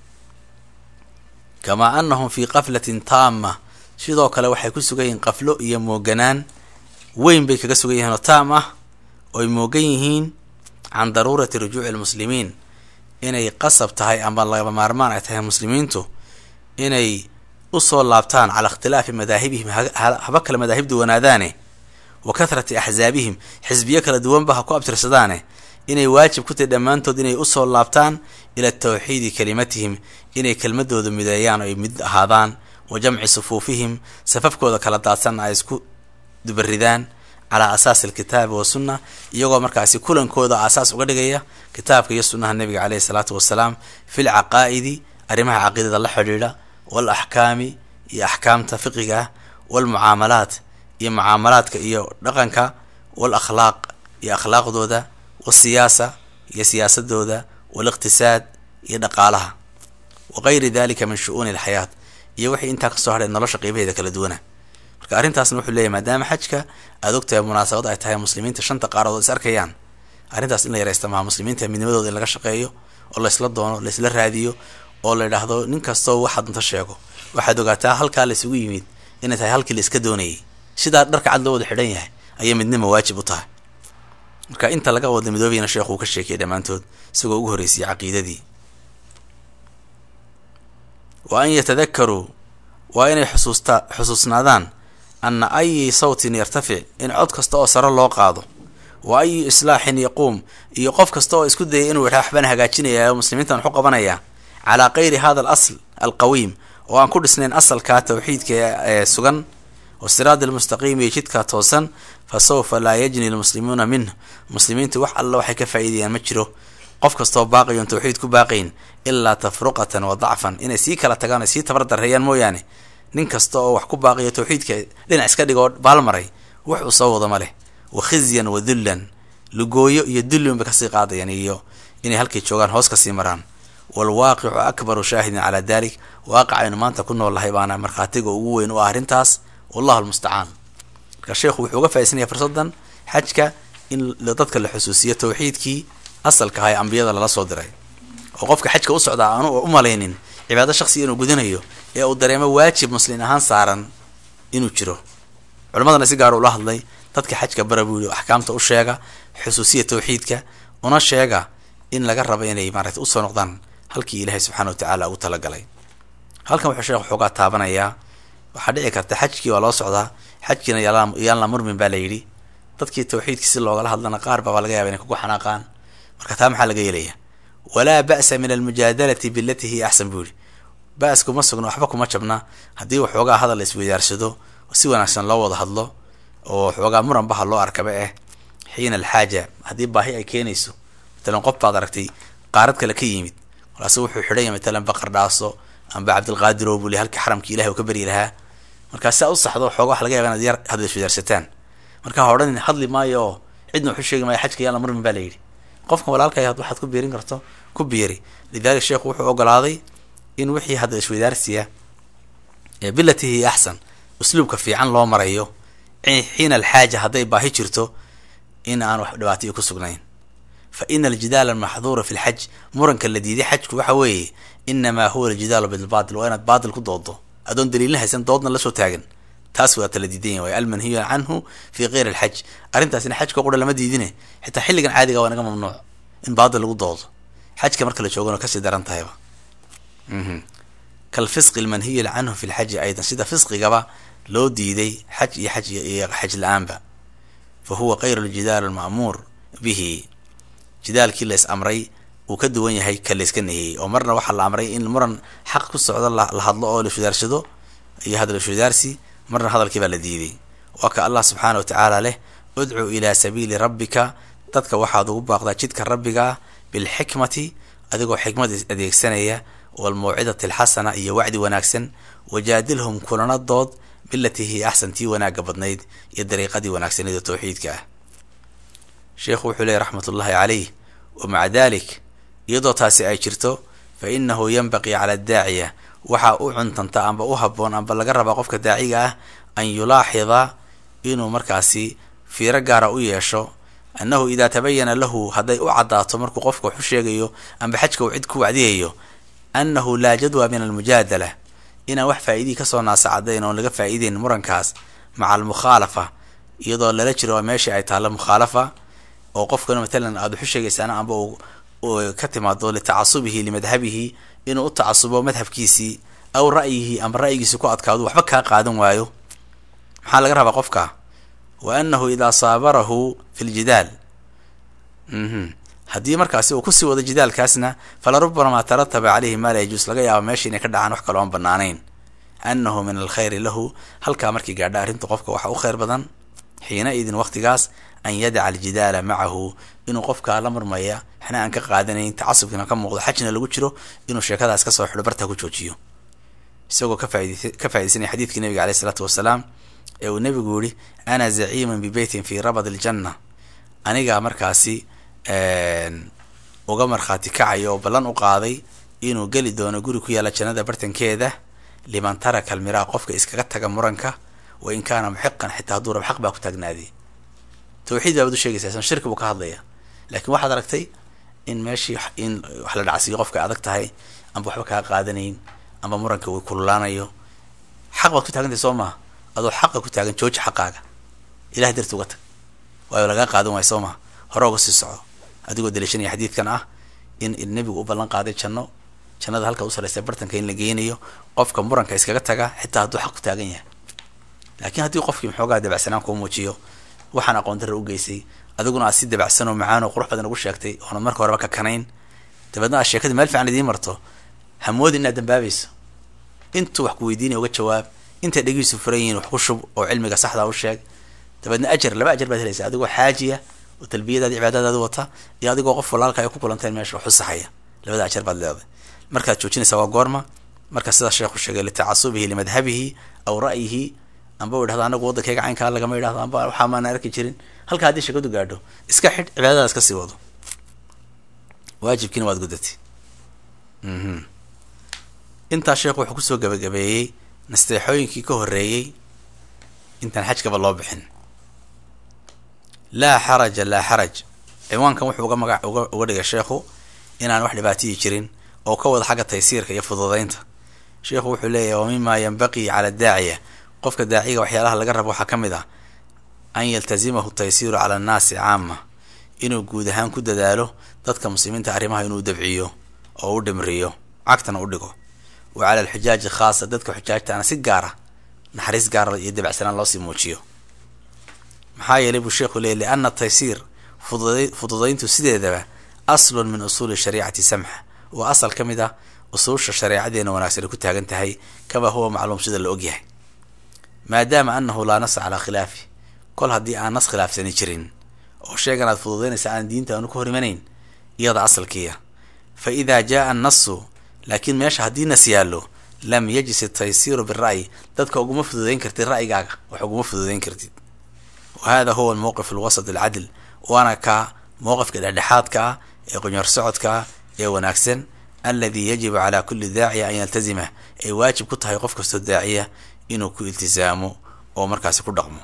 kamaa annahum fii qaflatin taama sidoo kale waxay ku sugan yihiin qaflo iyo mooganaan weyn bay kaga sugan yihiin oo taam ah ooy moogan yihiin can daruurati rujuuci almuslimiin inay qasab tahay ama lagaba maarmaan ay tahay muslimiintu inay usoo laabtaan calaa ikhtilaafi madaahibihim haba kale madaahib duwanaadaane wa kathrati axsaabihim xisbiyo kala duwanba ha ku abtirsadaane inay waajib ku tahay dhammaantood inay usoo laabtaan ila tawxiidi kalimatihim inay kelmadooda mideeyaan oo ay mid ahaadaan wa jamci sufuufihim safafkooda kala daadsan ay isku dubaridaan calaa asaasi alkitaabi wasunna iyagoo markaasi kulankooda aasaas uga dhigaya kitaabka iyo sunnaha nabiga caleyhi salaatu wasalaam fi lcaqaa'idi arrimaha caqiidada la xidhiidha wal axkaami iyo axkaamta fiqiga ah walmucaamalaat iyo mucaamalaadka iyo dhaqanka wal akhlaaq iyo akhlaaqdooda wasiyaasa iyo siyaasadooda waliqtisaad iyo dhaqaalaha wa gayri dalika min shu-uuni alxayaat iyo wixii intaa kasoo hadhay nolosha qiibaheeda kala duwana marka arrintaasna wuxuu leeyahy maadaama xajka aad ogtahay munaasabad ay tahay muslimiinta shanta qaaradood is arkayaan arrintaas in la yaraysta maha muslimiinta midnimadooda in laga shaqeeyo oo laysla doono laysla raadiyo oo la idhaahdo nin kastoo waxaad unta sheego waxaad ogaataa halkaa laysugu yimid inay tahay halkii la iska doonayay sidaa dharka cad loo wada xidhan yahay ayay midnima waajib u tahay marka inta laga wada midoobayana sheekhu uu ka sheekayay dhammaantood isagoo ugu horreysiyay caqiidadii wa an yatadakaruu waa inay xusuusta xusuusnaadaan anna ayi sawtin yartafic in cod kasta oo sare loo qaado wa ayu islaaxin yaquum iyo qof kasta oo isku dayay inuu idhaa waxbaan hagaajinaya oo muslimiintan waxu qabanaya calaa kayri hada al asl alqawiim oo aan ku dhisnayn asalkaa tawxiidka ee sugan wa siraad almustaqiim iyo jidkaa toosan fa sawfa laa yajni lmuslimuuna minh muslimiintu wax alla waxay ka faa'iidayaan ma jiro qof kastoo baaqiyoon tawxiid ku baaqayn ilaa tafruqatan wa dacfan inay sii kala tagaan ay sii tabar darreeyaan mooyaane nin kasta oo wax ku baaqiyo tawxiidka dhinac iska dhigoo baalmaray wax uu soo wado ma leh wa khizyan wa dullan lugooyo iyo dullin bay kasii qaadayaan iyo inay halkay joogaan hoos kasii maraan waalwaaqicu akbaru shaahidin calaa dalik waaqac aynu maanta ku nool lahay baana markhaatiga ugu weyn u ah arrintaas wallahu almustacaan marka sheekhu wuxuu uga faaidsanaya fursaddan xajka in dadka la xusuusiyo tawxiidkii asalka aha ee ambiyada lala soo diray oo qofka xajka u socdaa aanu u malaynin cibaado shaksiga inuu gudanayo ee uu dareemo waajib muslin ahaan saaran inuu jiro culammadana si gaar ula hadlay dadka xajka bara buu yihi axkaamta u sheega xusuusiya tawxiidka una sheega in laga rabo inay maarata usoo noqdaan halkii ilaahay subxana wa tacaala ugu talagalay halkan wuxuu sheekh xoogaa taabanayaa waxaa dhici karta xajkii waa loo socdaa xajkiina yaan la murmin baa la yidhi dadkii tawxiidkii si loogala hadlana qaar baa laga yaba inay kugu xanaaqaan marka taa maxaa laga yeelaya walaa ba'sa min almujaadalati bilati hiya axsan buu yihi ba-s kuma sugna waxba kuma jabna haddii waxoogaa hadal la isweydaarsado si wanaagsan loo wada hadlo oo waxoogaa muranbaha loo arkaba eh xiina alxaaja haddii baahi ay keenayso matalan qof baad aragtay qaarad kale ka yimid walaase wuxuu xidhan yahay matalan baqar dhaaso amba cabdilqaadirow buu li halkii xaramkii ilahay uu ka beryi lahaa markaa si aad u saxdo xooga waxa laga yaba inaad yar hadal iswadaarsataan markaa ha odhan hadli maayo oo cidna waxu sheegi maayo xajka yaan la murmin baa la yidhi qofkan walaalkay waxaad ku biirin karto ku biiri lidalik sheekhu wuxuu ogolaaday in wixii hadda isweydaarsiya ee bilati hiya axsan usluubka fiican loo marayo xiina alxaaja hadday baahi jirto in aan wax dhibaatayo ku sugnayn fa ina aljidaala almaxduura fi lxaj muranka la diiday xajku waxa weeye inamaa huwa aljidaalu bilbaatil waa inaad baatil ku doodo adoon daliilna haysan doodna lasoo taagan taas waa tala diidan yahy almanhiyu canhu fi keyri alxaj arrintaasina xajka qura lama diidine xitaa xilligan caadiga waa naga mamnuuc in baatil lagu doodo xajka marka la joogana kasii daran tahayba kalfisqi almanhiyi canhu fi lxaji aydan sida fisqigaba loo diiday xaj iyo xaj iyo xaj la-aanba fa huwa kayru ljidaal alma'muur bihi jidaalkii la is amray uu ka duwan yahay ka layska nahiyey oo marna waxaa la amray in muran xaq ku socdo la hadlo oo laiswadaarsado iyo hadal iswadaarsi marna hadalkii baa la diiday waa ka allah subxaana wa tacaala leh udcu ilaa sabiili rabbika dadka waxaad ugu baaqdaa jidka rabbiga ah bilxikmati adigoo xikmad adeegsanaya walmawcidati alxasana iyo wacdi wanaagsan wajaadilhum kulana dood bilatii hiya axsan tii wanaagga badnayd iyo dariiqadii wanaagsaneed oo tawxiidka ah sheikhu wuxuu leeyay raxmatullaahi caleyh wa maca dalik iyadoo taasi ay jirto fa inahu yanbaqii cala adaaciya waxaa u cuntanta amba u haboon amba laga rabaa qofka daaciga ah an yulaaxida inuu markaasi fiiro gaara u yeesho annahu idaa tabayana lahu hadday u caddaato markuu qofka wax u sheegayo amba xajka uu cid ku wacdiyayo annahu laa jadwa min almujaadala inaan wax faa-idii kasoo naasacadayn oon laga faa-iideyn murankaas maca almukhaalafa iyadoo lala jiro meeshii ay taalla mukhaalafa oo qofkana matalan aada waxu sheegaysaana amba uu ka timaado litacasubihi limadhabihi inuu u tacasubo madhabkiisii aw ra'yihi amba ra'yigiisi ku adkaado waxba kaa qaadan waayo maxaa laga rabaa qofka wa annahu idaa saabarahu fi ljidaal haddii markaasi uu kusii wado jidaalkaasna fala rubamaa tarataba caleyhi maa la yajuus laga yaabo meesha inay ka dhacaan wax kaloo aan banaanayn annahu min alkhayri lahu halkaa markii gaadha arrinta qofka waxa u khayr badan xiina idin waqtigaas an yadaca aljidaala macahu inuu qofkaa la marmaya waxna aan ka qaadanayn tacasubkiina ka muuqdo xajna lagu jiro inuu sheekadaas kasoo xidho bartaa ku joojiyo isagoo ka faa'idaysanaya xadiidkii nabiga aleyh isalaatu wasalaam ee uu nebigu yihi ana zaciiman bibeytin fi rabad aljanna anigaa markaasi uga markhaati kacayo oo ballan u qaaday inuu geli doono guri ku yaalla jannada bartankeeda liman taraka almiraa qofka iskaga taga muranka wa in kaana muxiqan xitaa hadduu rab xaq baa ku taagnaaday tawxiid baabaad u sheegaysa isan shirki buu ka hadlaya laakiin waxaad aragtay in meeshii in wax la dhacsiiyo qofka adag tahay amba waxba kaa qaadanayn amba muranka way kululaanayo xaq baad ku taagantay soo maha adoo xaqa ku taagan jooji xaqaaga ilahay darti uga tag waayo lagaa qaadan waay soo maha hore uga sii soco adigoo daliishanaya xadiidkan ah in nebigu u ballan qaaday janno jannada halka u saraysta bartanka in la geynayo qofka muranka iskaga taga xitaa hadduu xaq ku taagan yahay laakiin haddii qofkii maxoogaa dabacsanaan kuu muujiyo waxaan aqoon darra u geysay adiguna aad si dabacsan oo macaan oo qurux badan ugu sheegtay oonad marka horeba ka kanayn dabeedna aad sheekadii meel fiican idiin marto hamoodi inaad dambaabayso intuu wax ku weydiinaya uga jawaab intay dhegihiisu furan yihiin wax ku shub oo cilmiga saxdaa u sheeg dabeedna ajar laba ajar baad helaysaa adigoo xaajiya oo talbiyadaadi cibaadadaadi wata iyo adigoo qof walaalka ay ku kulanteen meesha wax u saxaya labada ajar baad leedahay markaad joojinaysaa waa goorma marka sidaa sheekhu sheegay litacasubihi limadhabihi aw ra'yihi amba u idhahdo anagu waddankayga caynkaa lagama idhahdo amba waxaa maana arki jirin halka haddii sheekadu gaadho iska xidh cibaadadaas ka sii wado waajibkiina waad gudatay intaa sheekhu wuxuu kusoo gabagabeeyey nasteexooyinkii ka horreeyey intaan xajkaba loo bixin laa xaraja laa xaraj ciwaankan wuxuu uga maga uga uga dhigay sheekhu inaan wax dhibaatiyi jirin oo ka wada xagga taysiirka iyo fududaynta sheekhu wuxuu leeyahy wa mima yanbaqii cala daaciya qofka daaciga waxyaalaha laga rabo waxaa ka mid ah an yaltazimahu taysiiru cala annaasi caama inuu guud ahaan ku dadaalo dadka muslimiinta arrimaha inuu dabciyo oo u dhimriyo cagtana u dhigo wa cala alxujaaji khaasa dadka xujaajtaana si gaara naxariis gaara iyo dabacsanaan loosii muujiyo maxaa yeelay buu sheekhu leeyay liana taysiir fududa fududayntu sideedaba aslun min usuuli shariicati samxa waa asal ka mid ah usuusha shareecadeena wanaagsan ay ku taagan tahay kama huwa macluum sida la ogyahay maadaama anahu laa nasa calaa khilaafi kol haddii aan nas khilaafsani jirin oo sheegan aad fududaynaysa aan diinta aanu ka hor imanayn iyada asalkiiya fa idaa jaa annasu laakiin meesha haddii nas yaallo lam yajis taysiiru bira'yi dadka uguma fududayn kartid ra'yigaaga wax uguma fududayn kartid wa hada huwa almowqif alwasat alcadl waana ka mowqifka dhexdhexaadka ah ee qunyar socodka ah ee wanaagsan aladi yajibu calaa kulli daaciya an yaltazimah ay waajib ku tahay qof kastoo daaciya inuu ku iltisaamo oo markaasi ku dhaqmo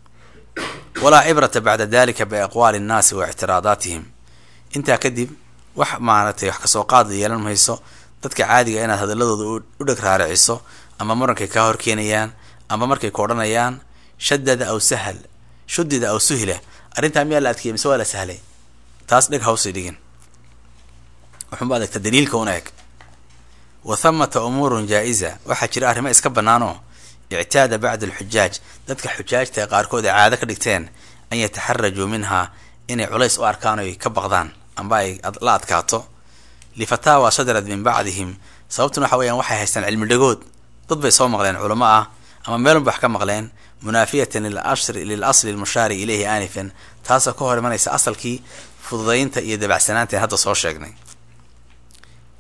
walaa cibrata bacda dalika biaqwaali nnaasi wa ictiraadaatihim intaa kadib wax maaragtay wax kasoo qaada yeelan mayso dadka caadiga inaad hadaladooda u dheg raariciso ama murankay kaa hor keenayaan ama markay ku odhanayaan shadada aw sahal shudida aw suhila arrintaa miyaa la adkeeyay mise waa la sahlay taas dheg hawsay dhigin wuxuunba adegta daliilka una eg wa thamata umuurun jaa-isa waxaa jira arrimo iska bannaanoo ictaada bacd alxujaaj dadka xujaajta ee qaarkood ay caado ka dhigteen an yataxarajuu minhaa inay culays u arkaan oy ka baqdaan amba ay la adkaato lifataawa sadarad min bacdihim sababtuna waxa weyaan waxay haystaan cilmi dhagood dad bay soo maqleen culamo ah ama meelunba wax ka maqleen munaafiyatan lil asli almushaari ilayhi aanifan taasoo ka hor imanaysa asalkii fududaynta iyo dabacsanaanta hadda soo sheegnay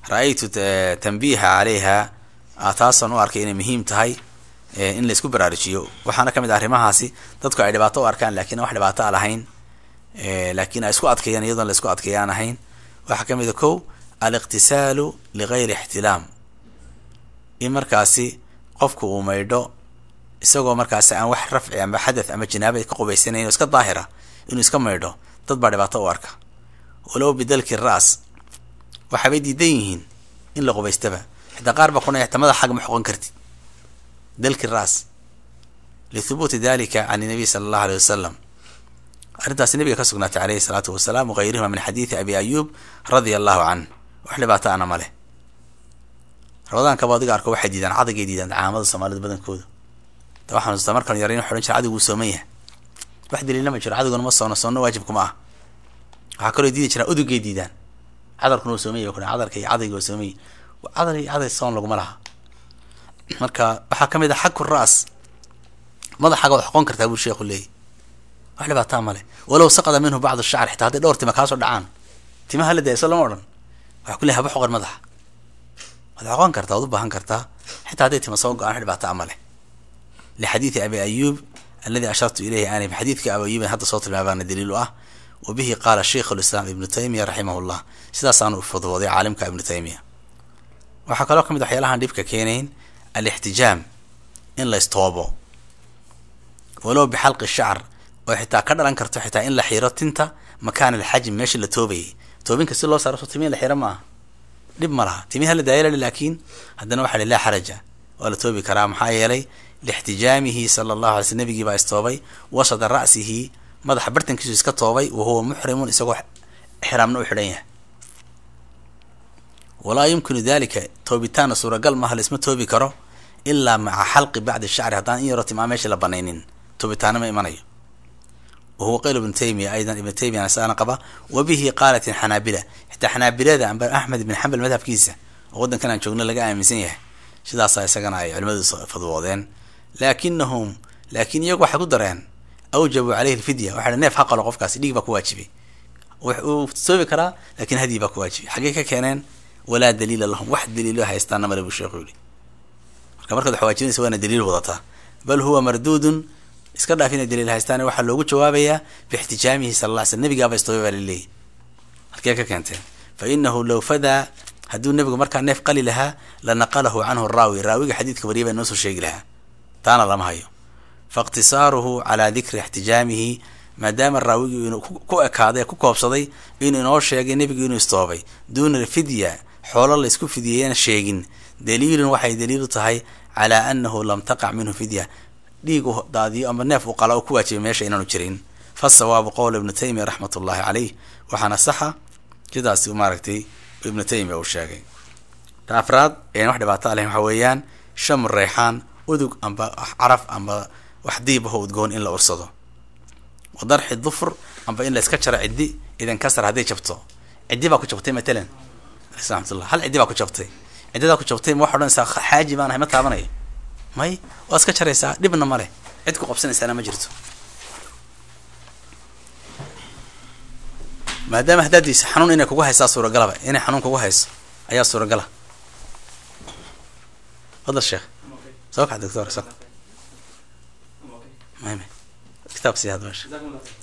ra-aytu tanbiiha calayha taasaan u arkay inay muhiim tahay in laysku baraarujiyo waxaana kamid ah arrimahaasi dadku ay dhibaato u arkaan lakin wax dhibaato a lahayn laakin ay isku adkeeyaan iyadoon la isku adkeeya aan ahayn waxaa kamid a kow aliqtisaalu ligayri ixtilaam in markaasi qofku uu maydho isagoo markaasi aan wax rafci ama xadath ama janaaba ka qubaysanayn oo iska daahira inuu iska maydho dad baa dhibaato u arka walow bidalki ras waxaabay diidan yihiin in la qubaystaba xitaa qaar baa kuna xitaa madax xag ma xoqon kartid dalki ras lithubuuti dalika can nabiy sala allahu aley wasalam arrintaasi nabiga ka sugnaatay aleyhi salaatu wasalaam wagayrihima min xadiidi abi ayub radia allahu canh wax dhibaato ana ma leh rabadaankaba adiga arko waxay diidaan cadagay diidaan caamada soomaalida badankooda da waxaan xasuustaa markaan yaray in odhan jira cadigu uu sooman yahay wax daliilna ma jiro cadiguna ma soono soonna waajibkuma ah waxaa kaloo diidi jiraan udugay diidaan cadarkuna uu soomay o cadarka iyo cadayga waa soomay cadar iyo caday soon laguma laha marka waxaa kamid ah xaku ras madaxaaga waad xoqon kartaa buu sheekhu leeyay wax dhibaataa male walow saqada minhu bacdu shacr xitaa hadday dhowr tima kaasoo dhacaan timaha la dayso lama odhan waxaa ku leey haba xoqan madaxa waad xoqon kartaa waad u baahan kartaa xitaa hadday tima soo go-aan wax dhibaataa male lixadiidi abi ayub aladi ashartu ilayhi aanif xadiidka abi ayuban hadda soo tilmaabaana daliil u ah wa bihi qaala sheikh lislaam ibnu taymiya raximah llah sidaasaanu ufudwooday caalimka ibnu taymiya waxaa kaloo kamid waxyaalahaan dhibka keenayn alixtijaam in la istoobo walow bixalqi shacr oo xitaa ka dhalan karto xitaa in la xiro tinta makaan alxajm meesha la toobayay toobinka si loo saaro so timihi la xiro ma aha dhib ma laha timiha la daayala laakiin haddana waxa li laa xaraja waa la toobi karaa maxaa yeelay lixtijaamihi sala allahu alay sl nabigii baa istoobay wasada ra'sihi madaxa bartankiisu iska toobay wa huwa muxrimun isagoo xiraamna u xidhan yahay walaa yumkinu dalika toobitaanna suuragal maaha laisma toobi karo ilaa maca xalqi bacdi shacri haddaan in yaroo timaa meesha la banaynin toobitaana ma imanayo wa huwa qayl ibnu taymiya aydan ibnu taymiya saana qaba wa bihi qaalat xanaabila xitaa xanaabilada amba axmed ibn xambal madhabkiisa oo waddankan aan joogno laga aaminsan yahay sidaasaa isagana ay culimadu fadwoodeen laakinahum laakin iyagu waxay ku dareen awjabuu caleyhi lfidya waxa neef ha qalo qofkaasi dhiig baa ku waajibay uu toobi karaa lakin hadyi baa ku waajibay xaggey ka keeneen walaa daliila lahum wax daliilo haystaana male buu sheekhu yihi marka markaad wax waajibinaysa waana daliil wadataa bal huwa marduudun iska dhaaf inay daliil haystaan waxaa loogu jawaabayaa biixtijaamihi sala alla ly slm nabigaaba istoobay baa laleeyahy halkee ka keenteen fa inahu low fadaa hadduu nebigu markaa neef qali lahaa la naqalahu canhu raawi raawiga xadiidka wariya baa noo soo sheegi lahaa taana lama hayo faاqtisaaruhu calaa dikri ixtijaamihi maadaama raawigii inuu ku ekaaday ku koobsaday inuu inoo sheegay nebigu inuu istoobay duuna alfidya xoolo laysku fidiyeeyana sheegin daliilun waxay daliilu tahay calaa anahu lam taqac minhu fidya dhiig u daadiyo ama neef u qala oo ku waajibay meesha inaanu jirin fasawaabu qowl ibnu taymiya raxmat ullahi caleyh waxaana saxa sidaas maaragtay ibnu taymiya uu sheegay ta afraad een wax dhibaato leh waxa weeyaan shamu reyxaan udug amba caraf amba wax diib aho udgoon in la ursado wa darxi dufur amba in la iska jaro ciddi idan kasar hadday jabto ciddi baa ku jabtay matalan raxmatullah hal ciddi baa ku jabtay ciddidaa ku jabtay ma waxa odhanaysaa xaaji baan ahay ma taabanayo may waa iska jaraysaa dhibna ma leh cid ku qabsanaysaana ma jirto maadaama haddaadiisa xanuun inay kugu haysaa suuragalaba inay xanuun kugu hayso ayaa suuragala fadal sheekh soo kax doctor so may may kitaab sii had meesha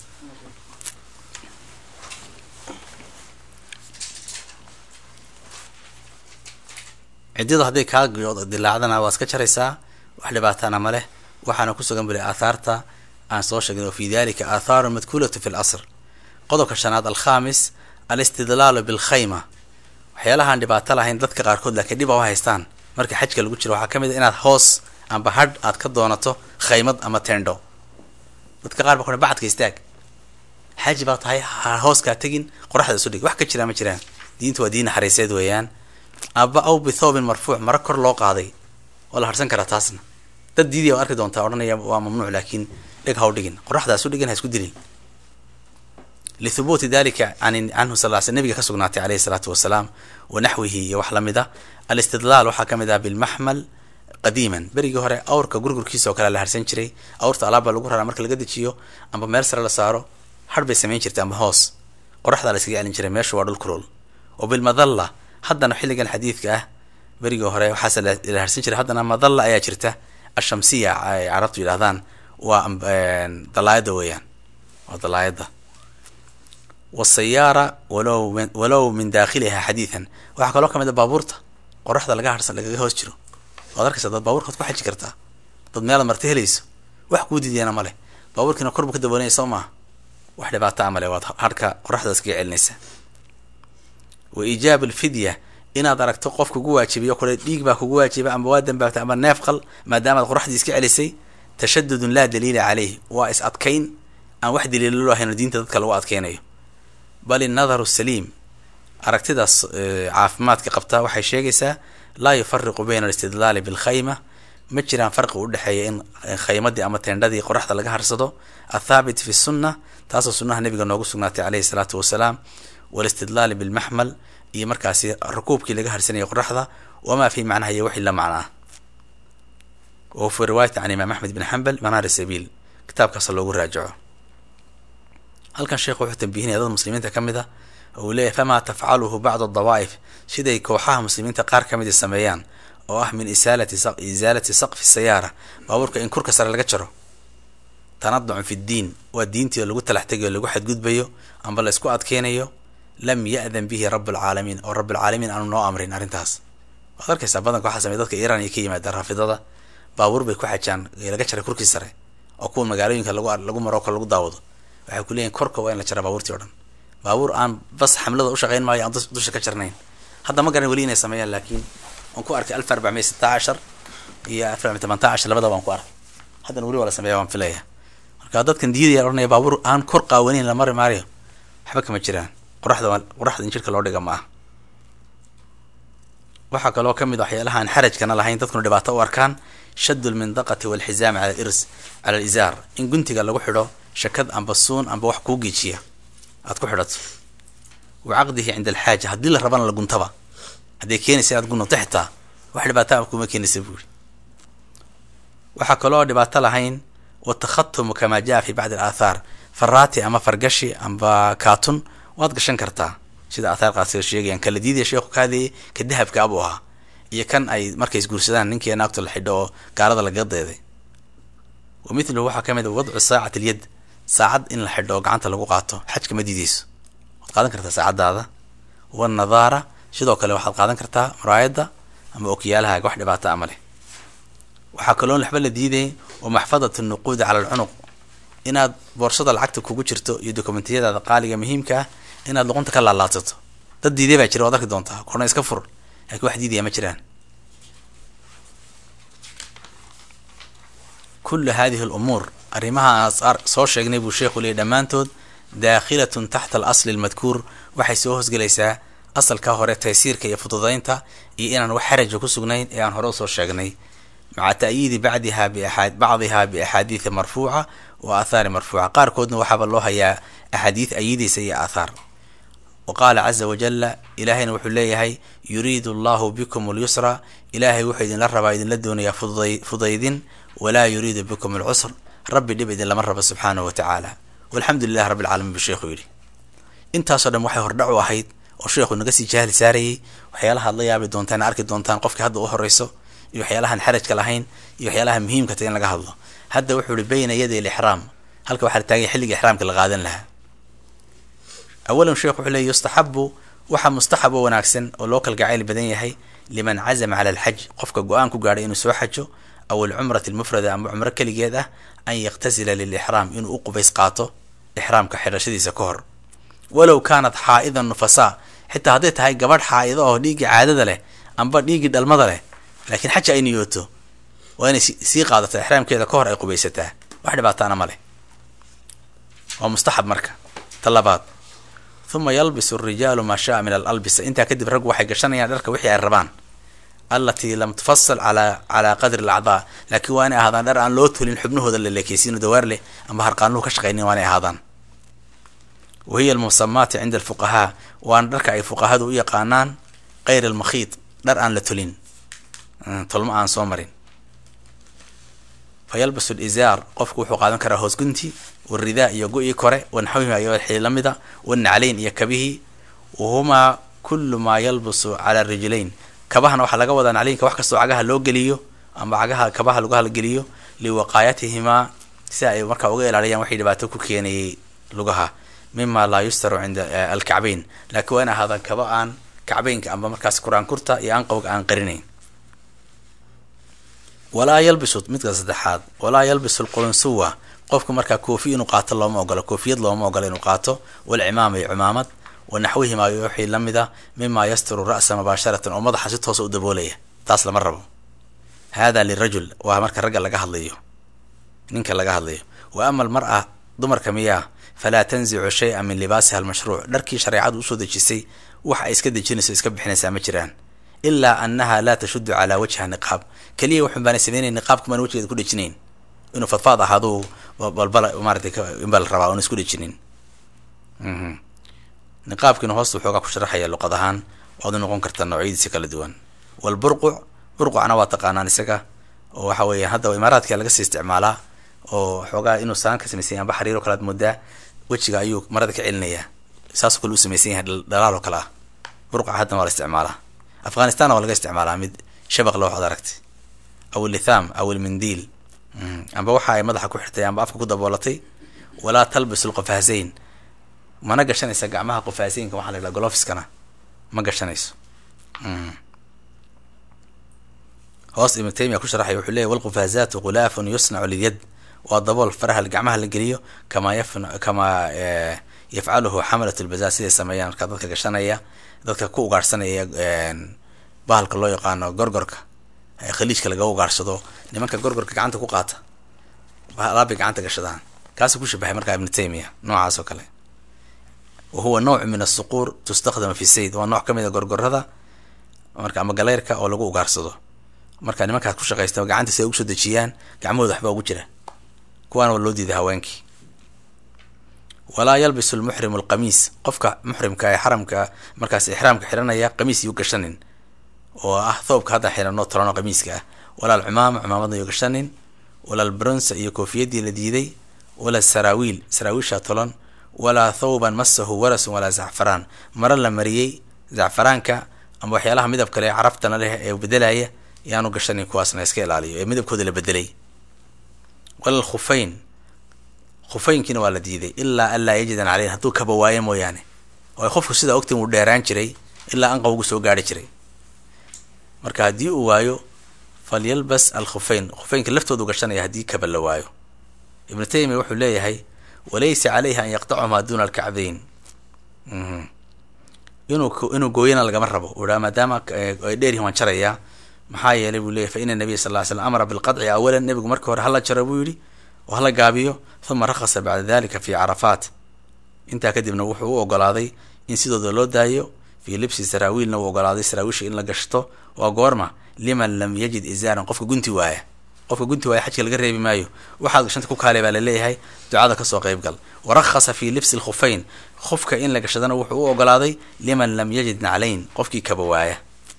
ciddadu hadday kaa dilaacdana waa iska jaraysaa wax dhibaatana ma leh waxaana kusugan buli aathaarta aan soo sheegin oo fi dalika aathaarun madkuulatu fi lasr qodobka shanaad alkhamis alistidlaalu bilkhayma waxyaalahaan dhibaato lahayn dadka qaarkood laakiin dhib a u haystaan marka xajka lagu jiro waxaa ka mid a inaad hoos amba hadh aad ka doonato khaymad ama tendho dadka qaar ba ku bacadka istaag xaaji baa tahay hooskaa tegin qoraxda isu dhig wax ka jiraa ma jiraan diinta waa diin naxariiseed weeyaan aba aw bithoobin marfuuc mara kor loo qaaday waa la harsan karaa taasna dad diidiya waa arki doontaa odhanaya waa mamnuuc laakiin dheg ha u dhigin qoraxda isu dhigin ha isku dilin lithubuuti dalika canhu sal l sl nabiga ka sugnaatay aleyhi salaatu wasalaam wa naxwihi iyo wax lamid a alistidlaal waxaa ka mid ah bilmaxmal qadiiman berigii hore awrka gurgurkiisa oo kale la harsan jiray awrta alaabba lagu raraa marka laga dejiyo amba meel sare la saaro har bay samayn jirtay amba hoos qoraxdaa la iskaga celin jiray meeshu waa dhul kulul wa bilmadalla haddana xilligan xadiidka ah berigii hore waxaase la harsan jiray haddana madalla ayaa jirta ashamsiya ay carabtu yidhahdaan waa dalaayadda weeyaan waa dalaayadda wasayaara walow walow min daakhiliha xadiidan waxaa kaloo kamid a baabuurta qoraxda laga harsan lagaga hoos jiro waad arkaysa dad baaburkaad ku xaji kartaa dad meelaad marti helayso wax kuu diidiyana male baabuurkiina korbu ka daboolanya soo maaha wax dhibaataa male waad harhka qoraxda iskaga celinaysa wa iijaab alfidya inaad aragto qof kugu waajibiyo kule dhiig baa kugu waajiba amba waa dambaabtay amba neef qal maadaamaad qoraxdii iska celisay tashadudun laa daliila caleyh waa is adkayn aan wax daliilo loo hayno diinta dadka lagu adkeynayo bal innadaru saliim aragtidaas caafimaadka qabtaa waxay sheegaysaa laa yufariqu bayna alistidlaali bilkhayma ma jiraan farqi u dhexeeya in khaymadii ama teendhadii qoraxda laga harsado athaabit fi sunna taasoo sunnaha nabiga noogu sugnaatay caleyhi salaatu wasalaam walistidlaali bilmaxmal iyo markaasi rukuubkii laga harsanayay qoraxda wamaa fi macnaha iyo wixii la macnaa wa fi riwaayati can imaam axmed bin xambal manaari sabiil kitaabkaasa loogu raajaco halkan sheekhu wuxuu tambihinaya dad muslimiinta ka mid a oo uu leeyahy famaa tafcaluhu bacdu dawaa'if siday kooxaha muslimiinta qaar ka midi sameeyaan oo ah min isaalati isaalati saqfi sayaara baabuurka in kurka sare laga jaro tanaducun fi ddiin waa diintii oo lagu talax tegayo lagu xadgudbayo amba la isku adkeynayo lam ya'dan bihi rablcaalamiin oo rablcaalamiin aanu noo amrin arrintaas waad arkaysaa badanka waxaa samey dadka iiraan iyo ka yimaadaan raafidada baabuur bay ku xajaan laga jaray kurkii sare oo kuwa magaalooyinka lagu lagu maro kale lagu daawado waxay ku leeyihin korka waa in la jaraa baabuurtii o dhan baabuur aan bas xamlada ushaqeyn maayo aan dusha ka jarnayn hadda ma garan weli inay sameeyaan laakiin waan ku arkay alf arbacmiya sita cashar iyo alf arbacmiya tamanta cashar labada waan ku arkay haddana weli waa la sameeya waan filaya marka dadkan diidaya ohanaya baabuur aan kor qaawanayn la mari maayo waxba kama jiraan qoraxda qoraxda in jirka loo dhiga ma ah waxaa kaloo kamid waxyaalaha aan xarajkana lahayn dadkuna dhibaato u arkaan shaddu lmindaqati walxizaam cala irs cala alizaar in guntiga lagu xidho shakad amba suun amba wax kuu geejiya aad ku xidhato wa caqdihi cinda alxaaja haddii la rabana la guntaba hadday keenaysa inaad gununto xitaa wax dhibaataa kuma keenaysa buuri waxaa kaloo dhibaato lahayn watakhatumu kamaa jaa fi bacdi alaathaar faraati ama fargashi amba kaatun waad gashan kartaa sida aathaar qaasiga sheegayaan kala diidaya sheekhu ka hadlayay ka dahabka abuu ahaa iyo kan ay markay isguursadaan ninkii naagto la xidho oo gaalada lagaga deeday wa mithluhu waxaa ka mid a wadcu saacati alyad saacad in la xidho oo gacanta lagu qaato xajka ma diideyso waad qaadan kartaa saacadaada wanadaara sidoo kale waxaad qaadan kartaa muraayadda ama okiyaalahaaga wax dhibaata ama leh waxaa kaloo waxba la diiday wa maxfadat nuquudi cala alcunuq inaad boorsada lacagta kugu jirto iyo dokumentiyadaada qaaliga muhiimka ah inaad luqunta ka laalaadsato dad diiday baa jira waad arki doontaa korna iska fur laakiin wax diidaya ma jiraan kullu hadihi alumuur arrimaha aan soo sheegnay buu sheekhu leeyay dhammaantood daakhilatun taxta alasli almadkuur waxay soo hoosgelaysaa asalka hore taysiirka iyo fududaynta iyo inaan wax xaraja ku sugnayn ee aan hore usoo sheegnay maca ta'yiidi bacdiha biaa bacdiha biaxaadiida marfuuca wa aathaari marfuuca qaarkoodna waxaaba loo hayaa axaadiid ayidaysa iyo aathaar wa qaala caza wajalla ilaahayna wuxuu leeyahay yuriidu allahu bikum alyusra ilaahay wuxuu idinla rabaa idinla doonayaa fududay fudaydin walaa yuriidu bikum alcusr rabbi dhib idinlama rabo subxaanahu wa tacaala walxamdu lilahi rabbi alcaalamiin buu sheekhu yidhi intaasoo dhan waxay hordhac u ahayd oo sheekhu naga sii jahli saarayay waxyaalaha ad la yaabi doontaan arki doontaan qofkii hadda u horeyso iyo waxyaalahan xarajka lahayn iyo waxyaalaha muhiimka ta in laga hadlo hadda wuxuu ihi bayna yaday alixraam halka waxaa la taaganya xilliga ixraamka la qaadan lahaa awalan sheekhu wuxuu leey yustaxabu waxaa mustaxab oo wanaagsan oo loo kalgacayl badan yahay liman cazama cala alxaj qofka go-aan ku gaadhay inuu soo xajo aw alcumrati almufrada ama cumro keligeed ah an yaktasila lilixraam inuu u qubays qaato ixraamka xidhashadiisa ka hor walow kaanat xaa'idan nufasaa xitaa hadday tahay gabadh xaa'ido oo dhiiggii caadada leh amba dhiiggii dhalmada leh laakiin xaja ay niyooto waa inay sii qaadato ixraamkeeda ka hor ay qubaysataa wax dhibaataana ma leh waa mustaxab marka ta labaad uma yalbisu arijaalu maa shaa min alalbisa intaa kadib raggu waxay gashanayaan dharka wixii ay rabaan allatii lam tufasal ala calaa qadri alacdaa laakiin waa inay ahaadaan dhar aan loo tulin xubnahooda la leekeysiino dawaar leh amba harqaanuhu ka shaqaynin waa inay ahaadaan wa hiya almusamaati cinda alfuqahaa waana dharka ay fuqahadu u yaqaanaan kayr almakhiid dhar aan la tulin tolmo aan soo marin fa yalbasu lizaar qofku wuxuu qaadan karaa hoosgunti waridaa iyo go-ii kore wanaxwihi iyo wixii lamida wanaclayn iyo kabihii wahumaa kullu maa yalbusu cala rijlayn kabahana waxaa laga wadaa nacliinka wax kastoo cagaha loo geliyo ama cagaha kabaha lagu halgeliyo liwaqaayatihimaa si ay markaa uga ilaaliyaan waxay dhibaato ku keenayay lugaha mima laa yustaru cinda alkacbayn laakiin waa in ahaadaan kaba aan kacbaynka amba markaas qur-aankurta iyo anqowga aan qarinayn walaa yalbisu midka saddexaad walaa yalbisu lqulunsuwa qofku markaa koofi inuu qaato looma ogola koofiyad looma ogola inuu qaato walcimaama iyo cimaamad wa naxwihimaa iyo wixii lamid a mima yasturu ra'sa mubaasharatan oo madaxa si toosa u daboolaya taas lama rabo hada lirajul waa marka ragga laga hadlayo ninka laga hadlayo wa ama almar-a dumarka miyaa falaa tanzicu shay-a min libaasiha almashruuc dharkii shareecadu usoo dejisay wax ay iska dejinayso iska bixinaysaa ma jiraan ilaa annaha laa tashudu calaa wajha niqaab keliya waxun baana sameynay niqaabka maan wajgeeda ku dhejinayn inuu fadfaad ahaaduu balbala maaratay inbaa la rabaa oona isku dhejinin niqaabkiina hoosta waxoogaa ku sharaxaya luqad ahaan waad u noqon kartaa noocyadiisa kala duwan walburquc burqucna waa taqaanaan isaga oo waxa weeyaan hadda imaaraadka laga sii isticmaalaa oo xoogaa inuu saan ka samaysan yahay amba xariiro kalaad moodaa wejiga ayuu marada ka celinayaa saasoo kale u samaysan yahay dhalaal oo kale ah burquca haddana waa la isticmaalaa afghanistanna waa laga isticmaalaa mid shabaq loo waxad aragtay aw ilitham aw ilmindiil amba waxa ay madaxa ku xirtay amba afka ku daboolatay walaa talbisu lqofaasayn mana gashanaysa gacmaha qofaasaynka waxaa la yidhaha golofiskana ma gashanayso hoos ibnu taymiya ku sharaxay wuxuu leeyay walqufaasaatu khulaafun yusnacu lilyad waa dabool faraha gacmaha la geliyo kamaa yaf kamaa yafcaluhu xamalat lbazaar siday sameeyaan markaa dadka gashanaya dadka ku ugaarhsanaya bahalka loo yaqaano gorgorka khaliijka laga ugaarsado nimanka gorgorka gacanta ku qaata alaabay gacanta gashadaan kaasuu ku shabahay markaa ibnu taymiya noocaas oo kale wa huwa nooc min asuquur tustakdama fi sayd waa nooc kamid a gorgorada marka ama galeyrka oo lagu ugaarsado marka nimankaas ku shaqaysta gacanta si ay ugu soo dejiyaan gacmahooda waxbaa ugu jira kuwaana waa loo diiday haweenkii walaa yalbisu lmuxrimu alqamiis qofka muxrimka ee xaramka markaas ixraamka xiranaya qamiis yuu gashanin oo ah thoobka hadda xiranoo tolano qamiiska ah walaa alcumaama cumaamadna yuu gashanin walaa albronsa iyo koofiyadii la diiday walaa saraawiil saraawiisha tolan walaa thawban masahu warasun walaa zacfaraan maro la mariyey zacfaraanka ama waxyaalaha midab kale caraftana leh ee bedelaya yaanu gashanin kuwaasna iska ilaaliyo ee midabkooda la bedelay wala lkhufayn khufeynkiina waa la diiday ilaa an laa yajidan caleyh hadduu kaba waayo mooyaane oo qofku sidaa ogtin wuu dheeraan jiray ilaa anqawgu soo gaari jiray marka haddii uu waayo falyalbas alkhufeyn khufeynka laftoodu gashanaya haddii kaba la waayo ibnu taymiya wuxuu leeyahay walaysa caleyhi an yaqtacumaa duuna alkacbayn inuu inuu gooyana lagama rabo uu haa maadaama ay dheeryihin waan jarayaa maxaa yeelay buu leyahy fa ina nabiya sal ly slam amara bilqadci awalan nebigu marka hore hala jaro buu yidhi oo hala gaabiyo huma rakhasa bacda dalika fi carafaat intaa kadibna wuxuu u ogolaaday in sidooda loo daayo fii libsi saraawiilna uu ogolaaday saraawiisha in la gashto waa goorma liman lam yajid izaaran qofka gunti waaya qofka gunti waaya xajka laga reebi maayo waxaad gashanta ku kaale baa laleeyahay ducada kasoo qeyb gal warakhasa fi libsi lkhufeyn khufka in la gashadana wuxuu u ogolaaday liman lam yajid naclayn qofkii kaba waaya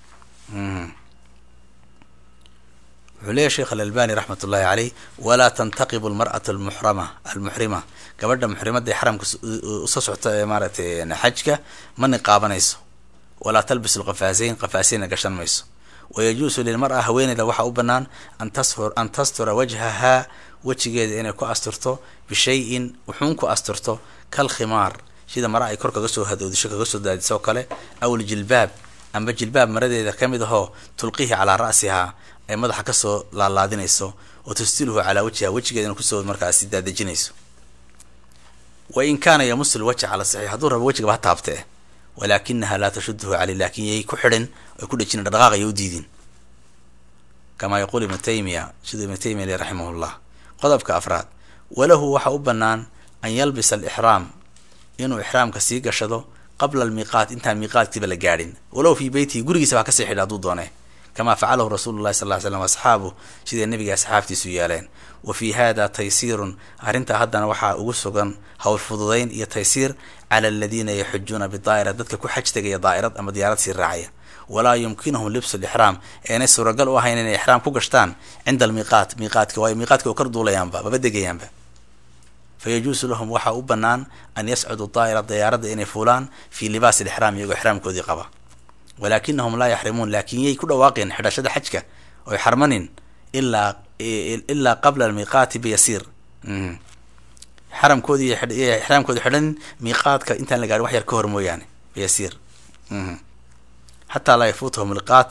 wuxuu leeyahy sheekh alalbani raxmat ullahi caleyh walaa tantaqibu almar'atu almuxrama almuxrima gabadha muxrimada ee xaramka usoo socta ee maaratay xajka ma niqaabanayso walaa talbisu lqafaasayn qafaasayna gashan mayso wayajuusu lilmar-a haweeneyda waxaa u banaan an tasfur an tastura wajhahaa wejigeeda inay ku asturto bishayin wuxuun ku asturto kal khimaar sida mara ay kor kaga soo hadoodisho kaga soo daadiso oo kale aw ljilbaab amba jilbaab maradeeda kamid ahoo tulqihi calaa ra'sihaa ay madaxa kasoo laalaadinayso oo tustiluhu calaa wajhiha wejigeedana kusoo markaasi daadejinayso wa in kaana yamusu lwajha cala saxiix hadduu rabo wejigaba ha taabtee walaakinaha laa tashuduhu caley laakin yay ku xidhin ay ku dhejinin dhaqaaq ay u diidin kamaa yaquul ibnu taymiya siduu ibnu taymiya le raximah llah qodobka afraad walahu waxa u banaan an yalbisa alixraam inuu ixraamka sii gashado qabla almiiqaat intaan miiqaadkiiba la gaadhin walow fii beytihi gurigiisa baa kasii xidha hadduu doone kamaa facalahu rasuulu llahi sal ly slam asxaabu siday nebiga asxaabtiisu yeeleen wa fii hada taysiirun arrintaa haddana waxaa ugu sugan howl fududayn iyo taysiir cala aladiina yaxujuuna bidaa'ira dadka ku xaj tegaya daa'irad ama diyaarad sii raacaya walaa yumkinuhum libsu lixraam eenay suuragal u ahayn inay ixraam ku gashtaan cinda almiiqaat miiqaadka waayo miiqaadka oo kar duulayaanba maba degayaanba fayajuusu lahum waxaa u banaan an yascudu daa'ira diyaaradda inay fuulaan fii libaasi lixraam iyagoo ixraamkoodii qaba walaakinahum laa yaxrimuun laakin yay ku dhawaaqeen xidhashada xajka oy xarmanin ilaa ilaa qabla almiiqaati biyasiir xaramkoodii ixraamkoodi xidhanin miiqaadka intaan la gaarin wax yar ka hor mooyaane biyasiir xataa laa yafuutahum miiqaat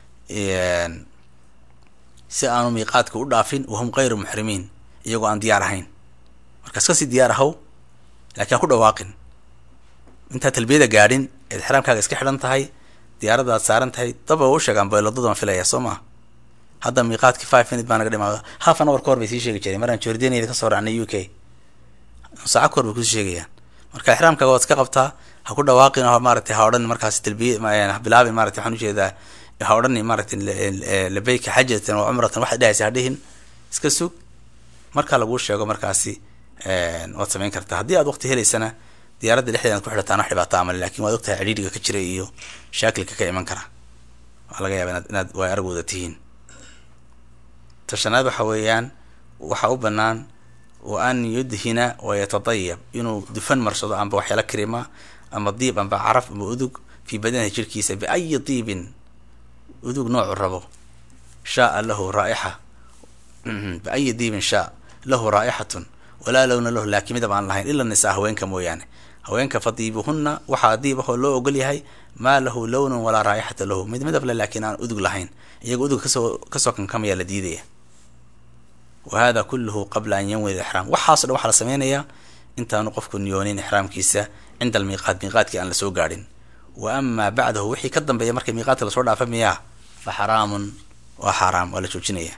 si aanu miiqaadka u dhaafin wahum gayru muxrimiin iyagoo aan diyaar ahayn markaas kasii diyaar ahaw laakiin aan ku dhawaaqin intaa talbiyada gaadhin eed xraamkaaga iska xidhan tahay diyaaradaad saaran tahay daba u sheegaan baylodadan filaya soo maa hadda miiqaadkii five minute baa naga dhimaada half an hour ka hor bay sii sheegi jireen maraan jordaniada kasoo raacnay u k saaca ka hor bay kusii sheegayaan marka ixraamkaaga waad iska qabtaa ha ku dhawaaqin oo maaratay ha odhan markaas talbiya ha bilaabin maratay waxaan ujeedaa ha odhani maaragtay labeyka xajatan wa cumratan waxaad dhehaysa ha dhihin iska sug markaa laguu sheego markaasi waad samayn kartaa haddii aad waqti helaysana diyaaradda dhexdeeda ad ku xidhataan wax dhibaato amale lakin waad ogtahay cidhiidhiga ka jira iyo shaakilka ka iman kara waa laga yaaba inaad inaad waa aragooda tihiin tashanaad waxa weeyaan waxaa u banaan wa an yudhina wayatadayab inuu dufan marsado amba waxyaala karima ama diib amba caraf amba udug fii badanihi jirkiisa biayi diibin udug noocu rabo shaaa lahu raaixa biayi diibin shaa lahu raa'ixatun walaa lowna lahu laakiin midab aan lahayn ila nisaa haweenka mooyaane haweenka fadiibuhunna waxaa diib ahoo loo ogol yahay maa lahu lownun walaa raa'ixata lahu mid midab le laakiin aan udug lahayn iyaga udug kasoo kasoo kankamaya la diidaya wa hada kulluhu qabla an yanwid ixraam waxaaso dhan waxaa la sameynayaa intaanu qofku niyoonin ixraamkiisa cinda almiiqaat miiqaadkii aan lasoo gaadhin wa amaa bacdahu wixii ka dambeeya markii miiqaadka lasoo dhaafa miyaa fa xaraamun waa xaaraam waa la joojinaya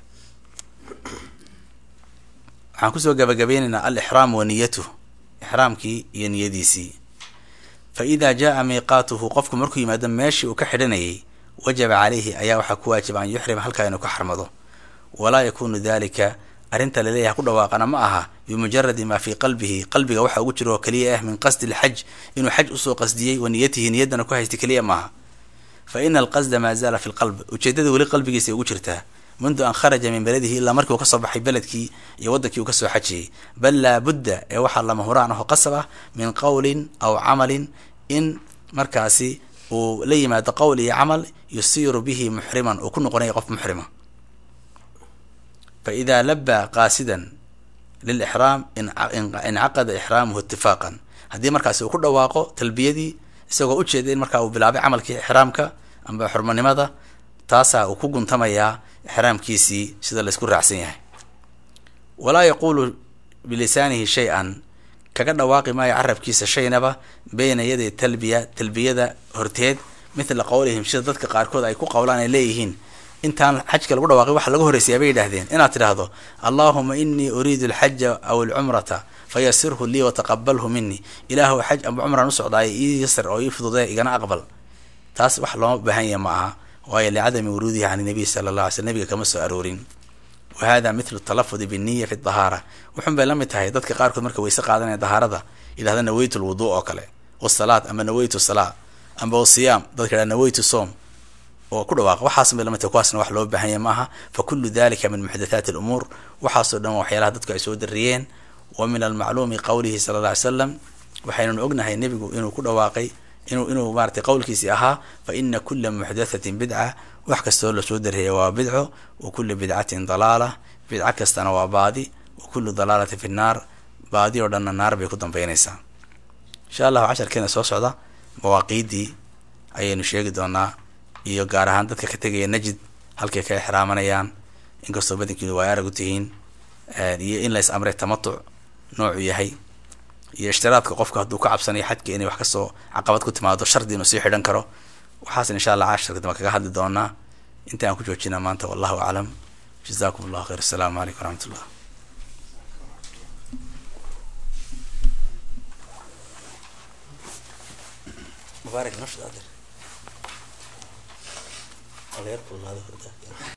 waxaan kusoo gabagabeynaynaa alixraam wa niyatuh ixraamkii iyo niyadiisii fa idaa jaa miiqaatuhu qofku markuu yimaado meeshii uu ka xidhanayay wajaba caleyhi ayaa waxaa ku waajiba an yuxrima halkaa inuu ka xarmado walaa yakunu dalika arrinta laleeyahay ku dhawaaqana ma aha bimujaradi maa fii qalbihi qalbiga waxa ugu jiro oo keliya ah min qasdi lxaj inuu xaj usoo qasdiyey wa niyatihi niyaddana ku haystay keliya maaha fa ina alqasda maa zaala fi lqalb ujeedada weli qalbigiisay ugu jirtaa mundu an kharaja min beladihi ilaa markii uu kasoo baxay beledkii iyo waddankii uu kasoo xajiyey bal laabudda ee waxaa lama huraan aho qasab ah min qowlin aw camalin in markaasi uu la yimaado qowl iyo camal yusiiru bihi muxriman uu ku noqonaya qof muxrima fa idaa labaa qaasidan lilixraam incaqada ixraamuhu itifaaqan haddii markaasi uu ku dhawaaqo talbiyadii isagoo ujeeda in markaa uu bilaabay camalkii ixraamka amba xurmanimada taasaa uu ku guntamayaa ixraamkiisii sida laysku raacsan yahay walaa yaquulu bilisaanihi shay-an kaga dhawaaqi maayo carabkiisa shaynaba beyna yaday talbiya talbiyada horteed mithla qowlihim sida dadka qaarkood ay ku qowlaan ay leeyihiin intaan xajka lagu dhawaaqay waxa laga horreysayaa bay yidhahdeen inaad tidhaahdo allaahuma inii uriidu alxaja aw alcumrata fayasirhu lii wataqabalhu minii ilaahu xaj amba cumraan usocdaay ii yasir oo ii fududee igana aqbal taas wax looma baahan yaha ma aha waayo licadami wuruudihi can nabiy sala allah alay sl nabiga kama soo aroorin wa hada mithlu talafudi biniya fi dahaara wuxun bay la mid tahay dadka qaarkood marka wayse qaadanaya dahaarada yidhahda naweytu lwuduu oo kale wasalaad ama naweytu salaa amba wasiyaam dadka yidhahda naweytu soom oo ku dhawaaqa waxaas bay lamid tahay kuwaasna wax loo baahan yahay maaha fa kullu dalika min muxdathaati alumuur waxaasoo dhan waa waxyaalaha dadku ay soo dariyeen wa min almacluumi qowlihi sala alla ly slam waxaynanu ognahay nebigu inuu ku dhawaaqay inuu inuu maaratay qowlkiisii ahaa fa ina kula muxdathatin bidca wax kastoo lasoo darreeya waa bidco wa kula bidcatin dalaala bidco kastana waa baadi wa kullu dalaalati fi nnaar baadi oo dhanna naar bay ku dambeynaysaa insha allahu casharkeena soo socda mawaaqiiddii ayaynu sheegi doonaa iyo gaar ahaan dadka ka tegaya najid halkay ka exraamanayaan inkastoo badankiinu waa arag u tihiin iyo in lays amray tamatuc noocu yahay iyo ishtiraadka qofka hadduu ka cabsanayo xadka inay wax kasoo caqabad ku timaado shardi inuu sii xidhan karo waxaasna insha allah casharka dambe kaga hadli doonaa inta aan ku joojina maanta wallahu aclam jazakum allahu khayr assalaamu calaykum waraxmat ullah mubaarak nafsad adeer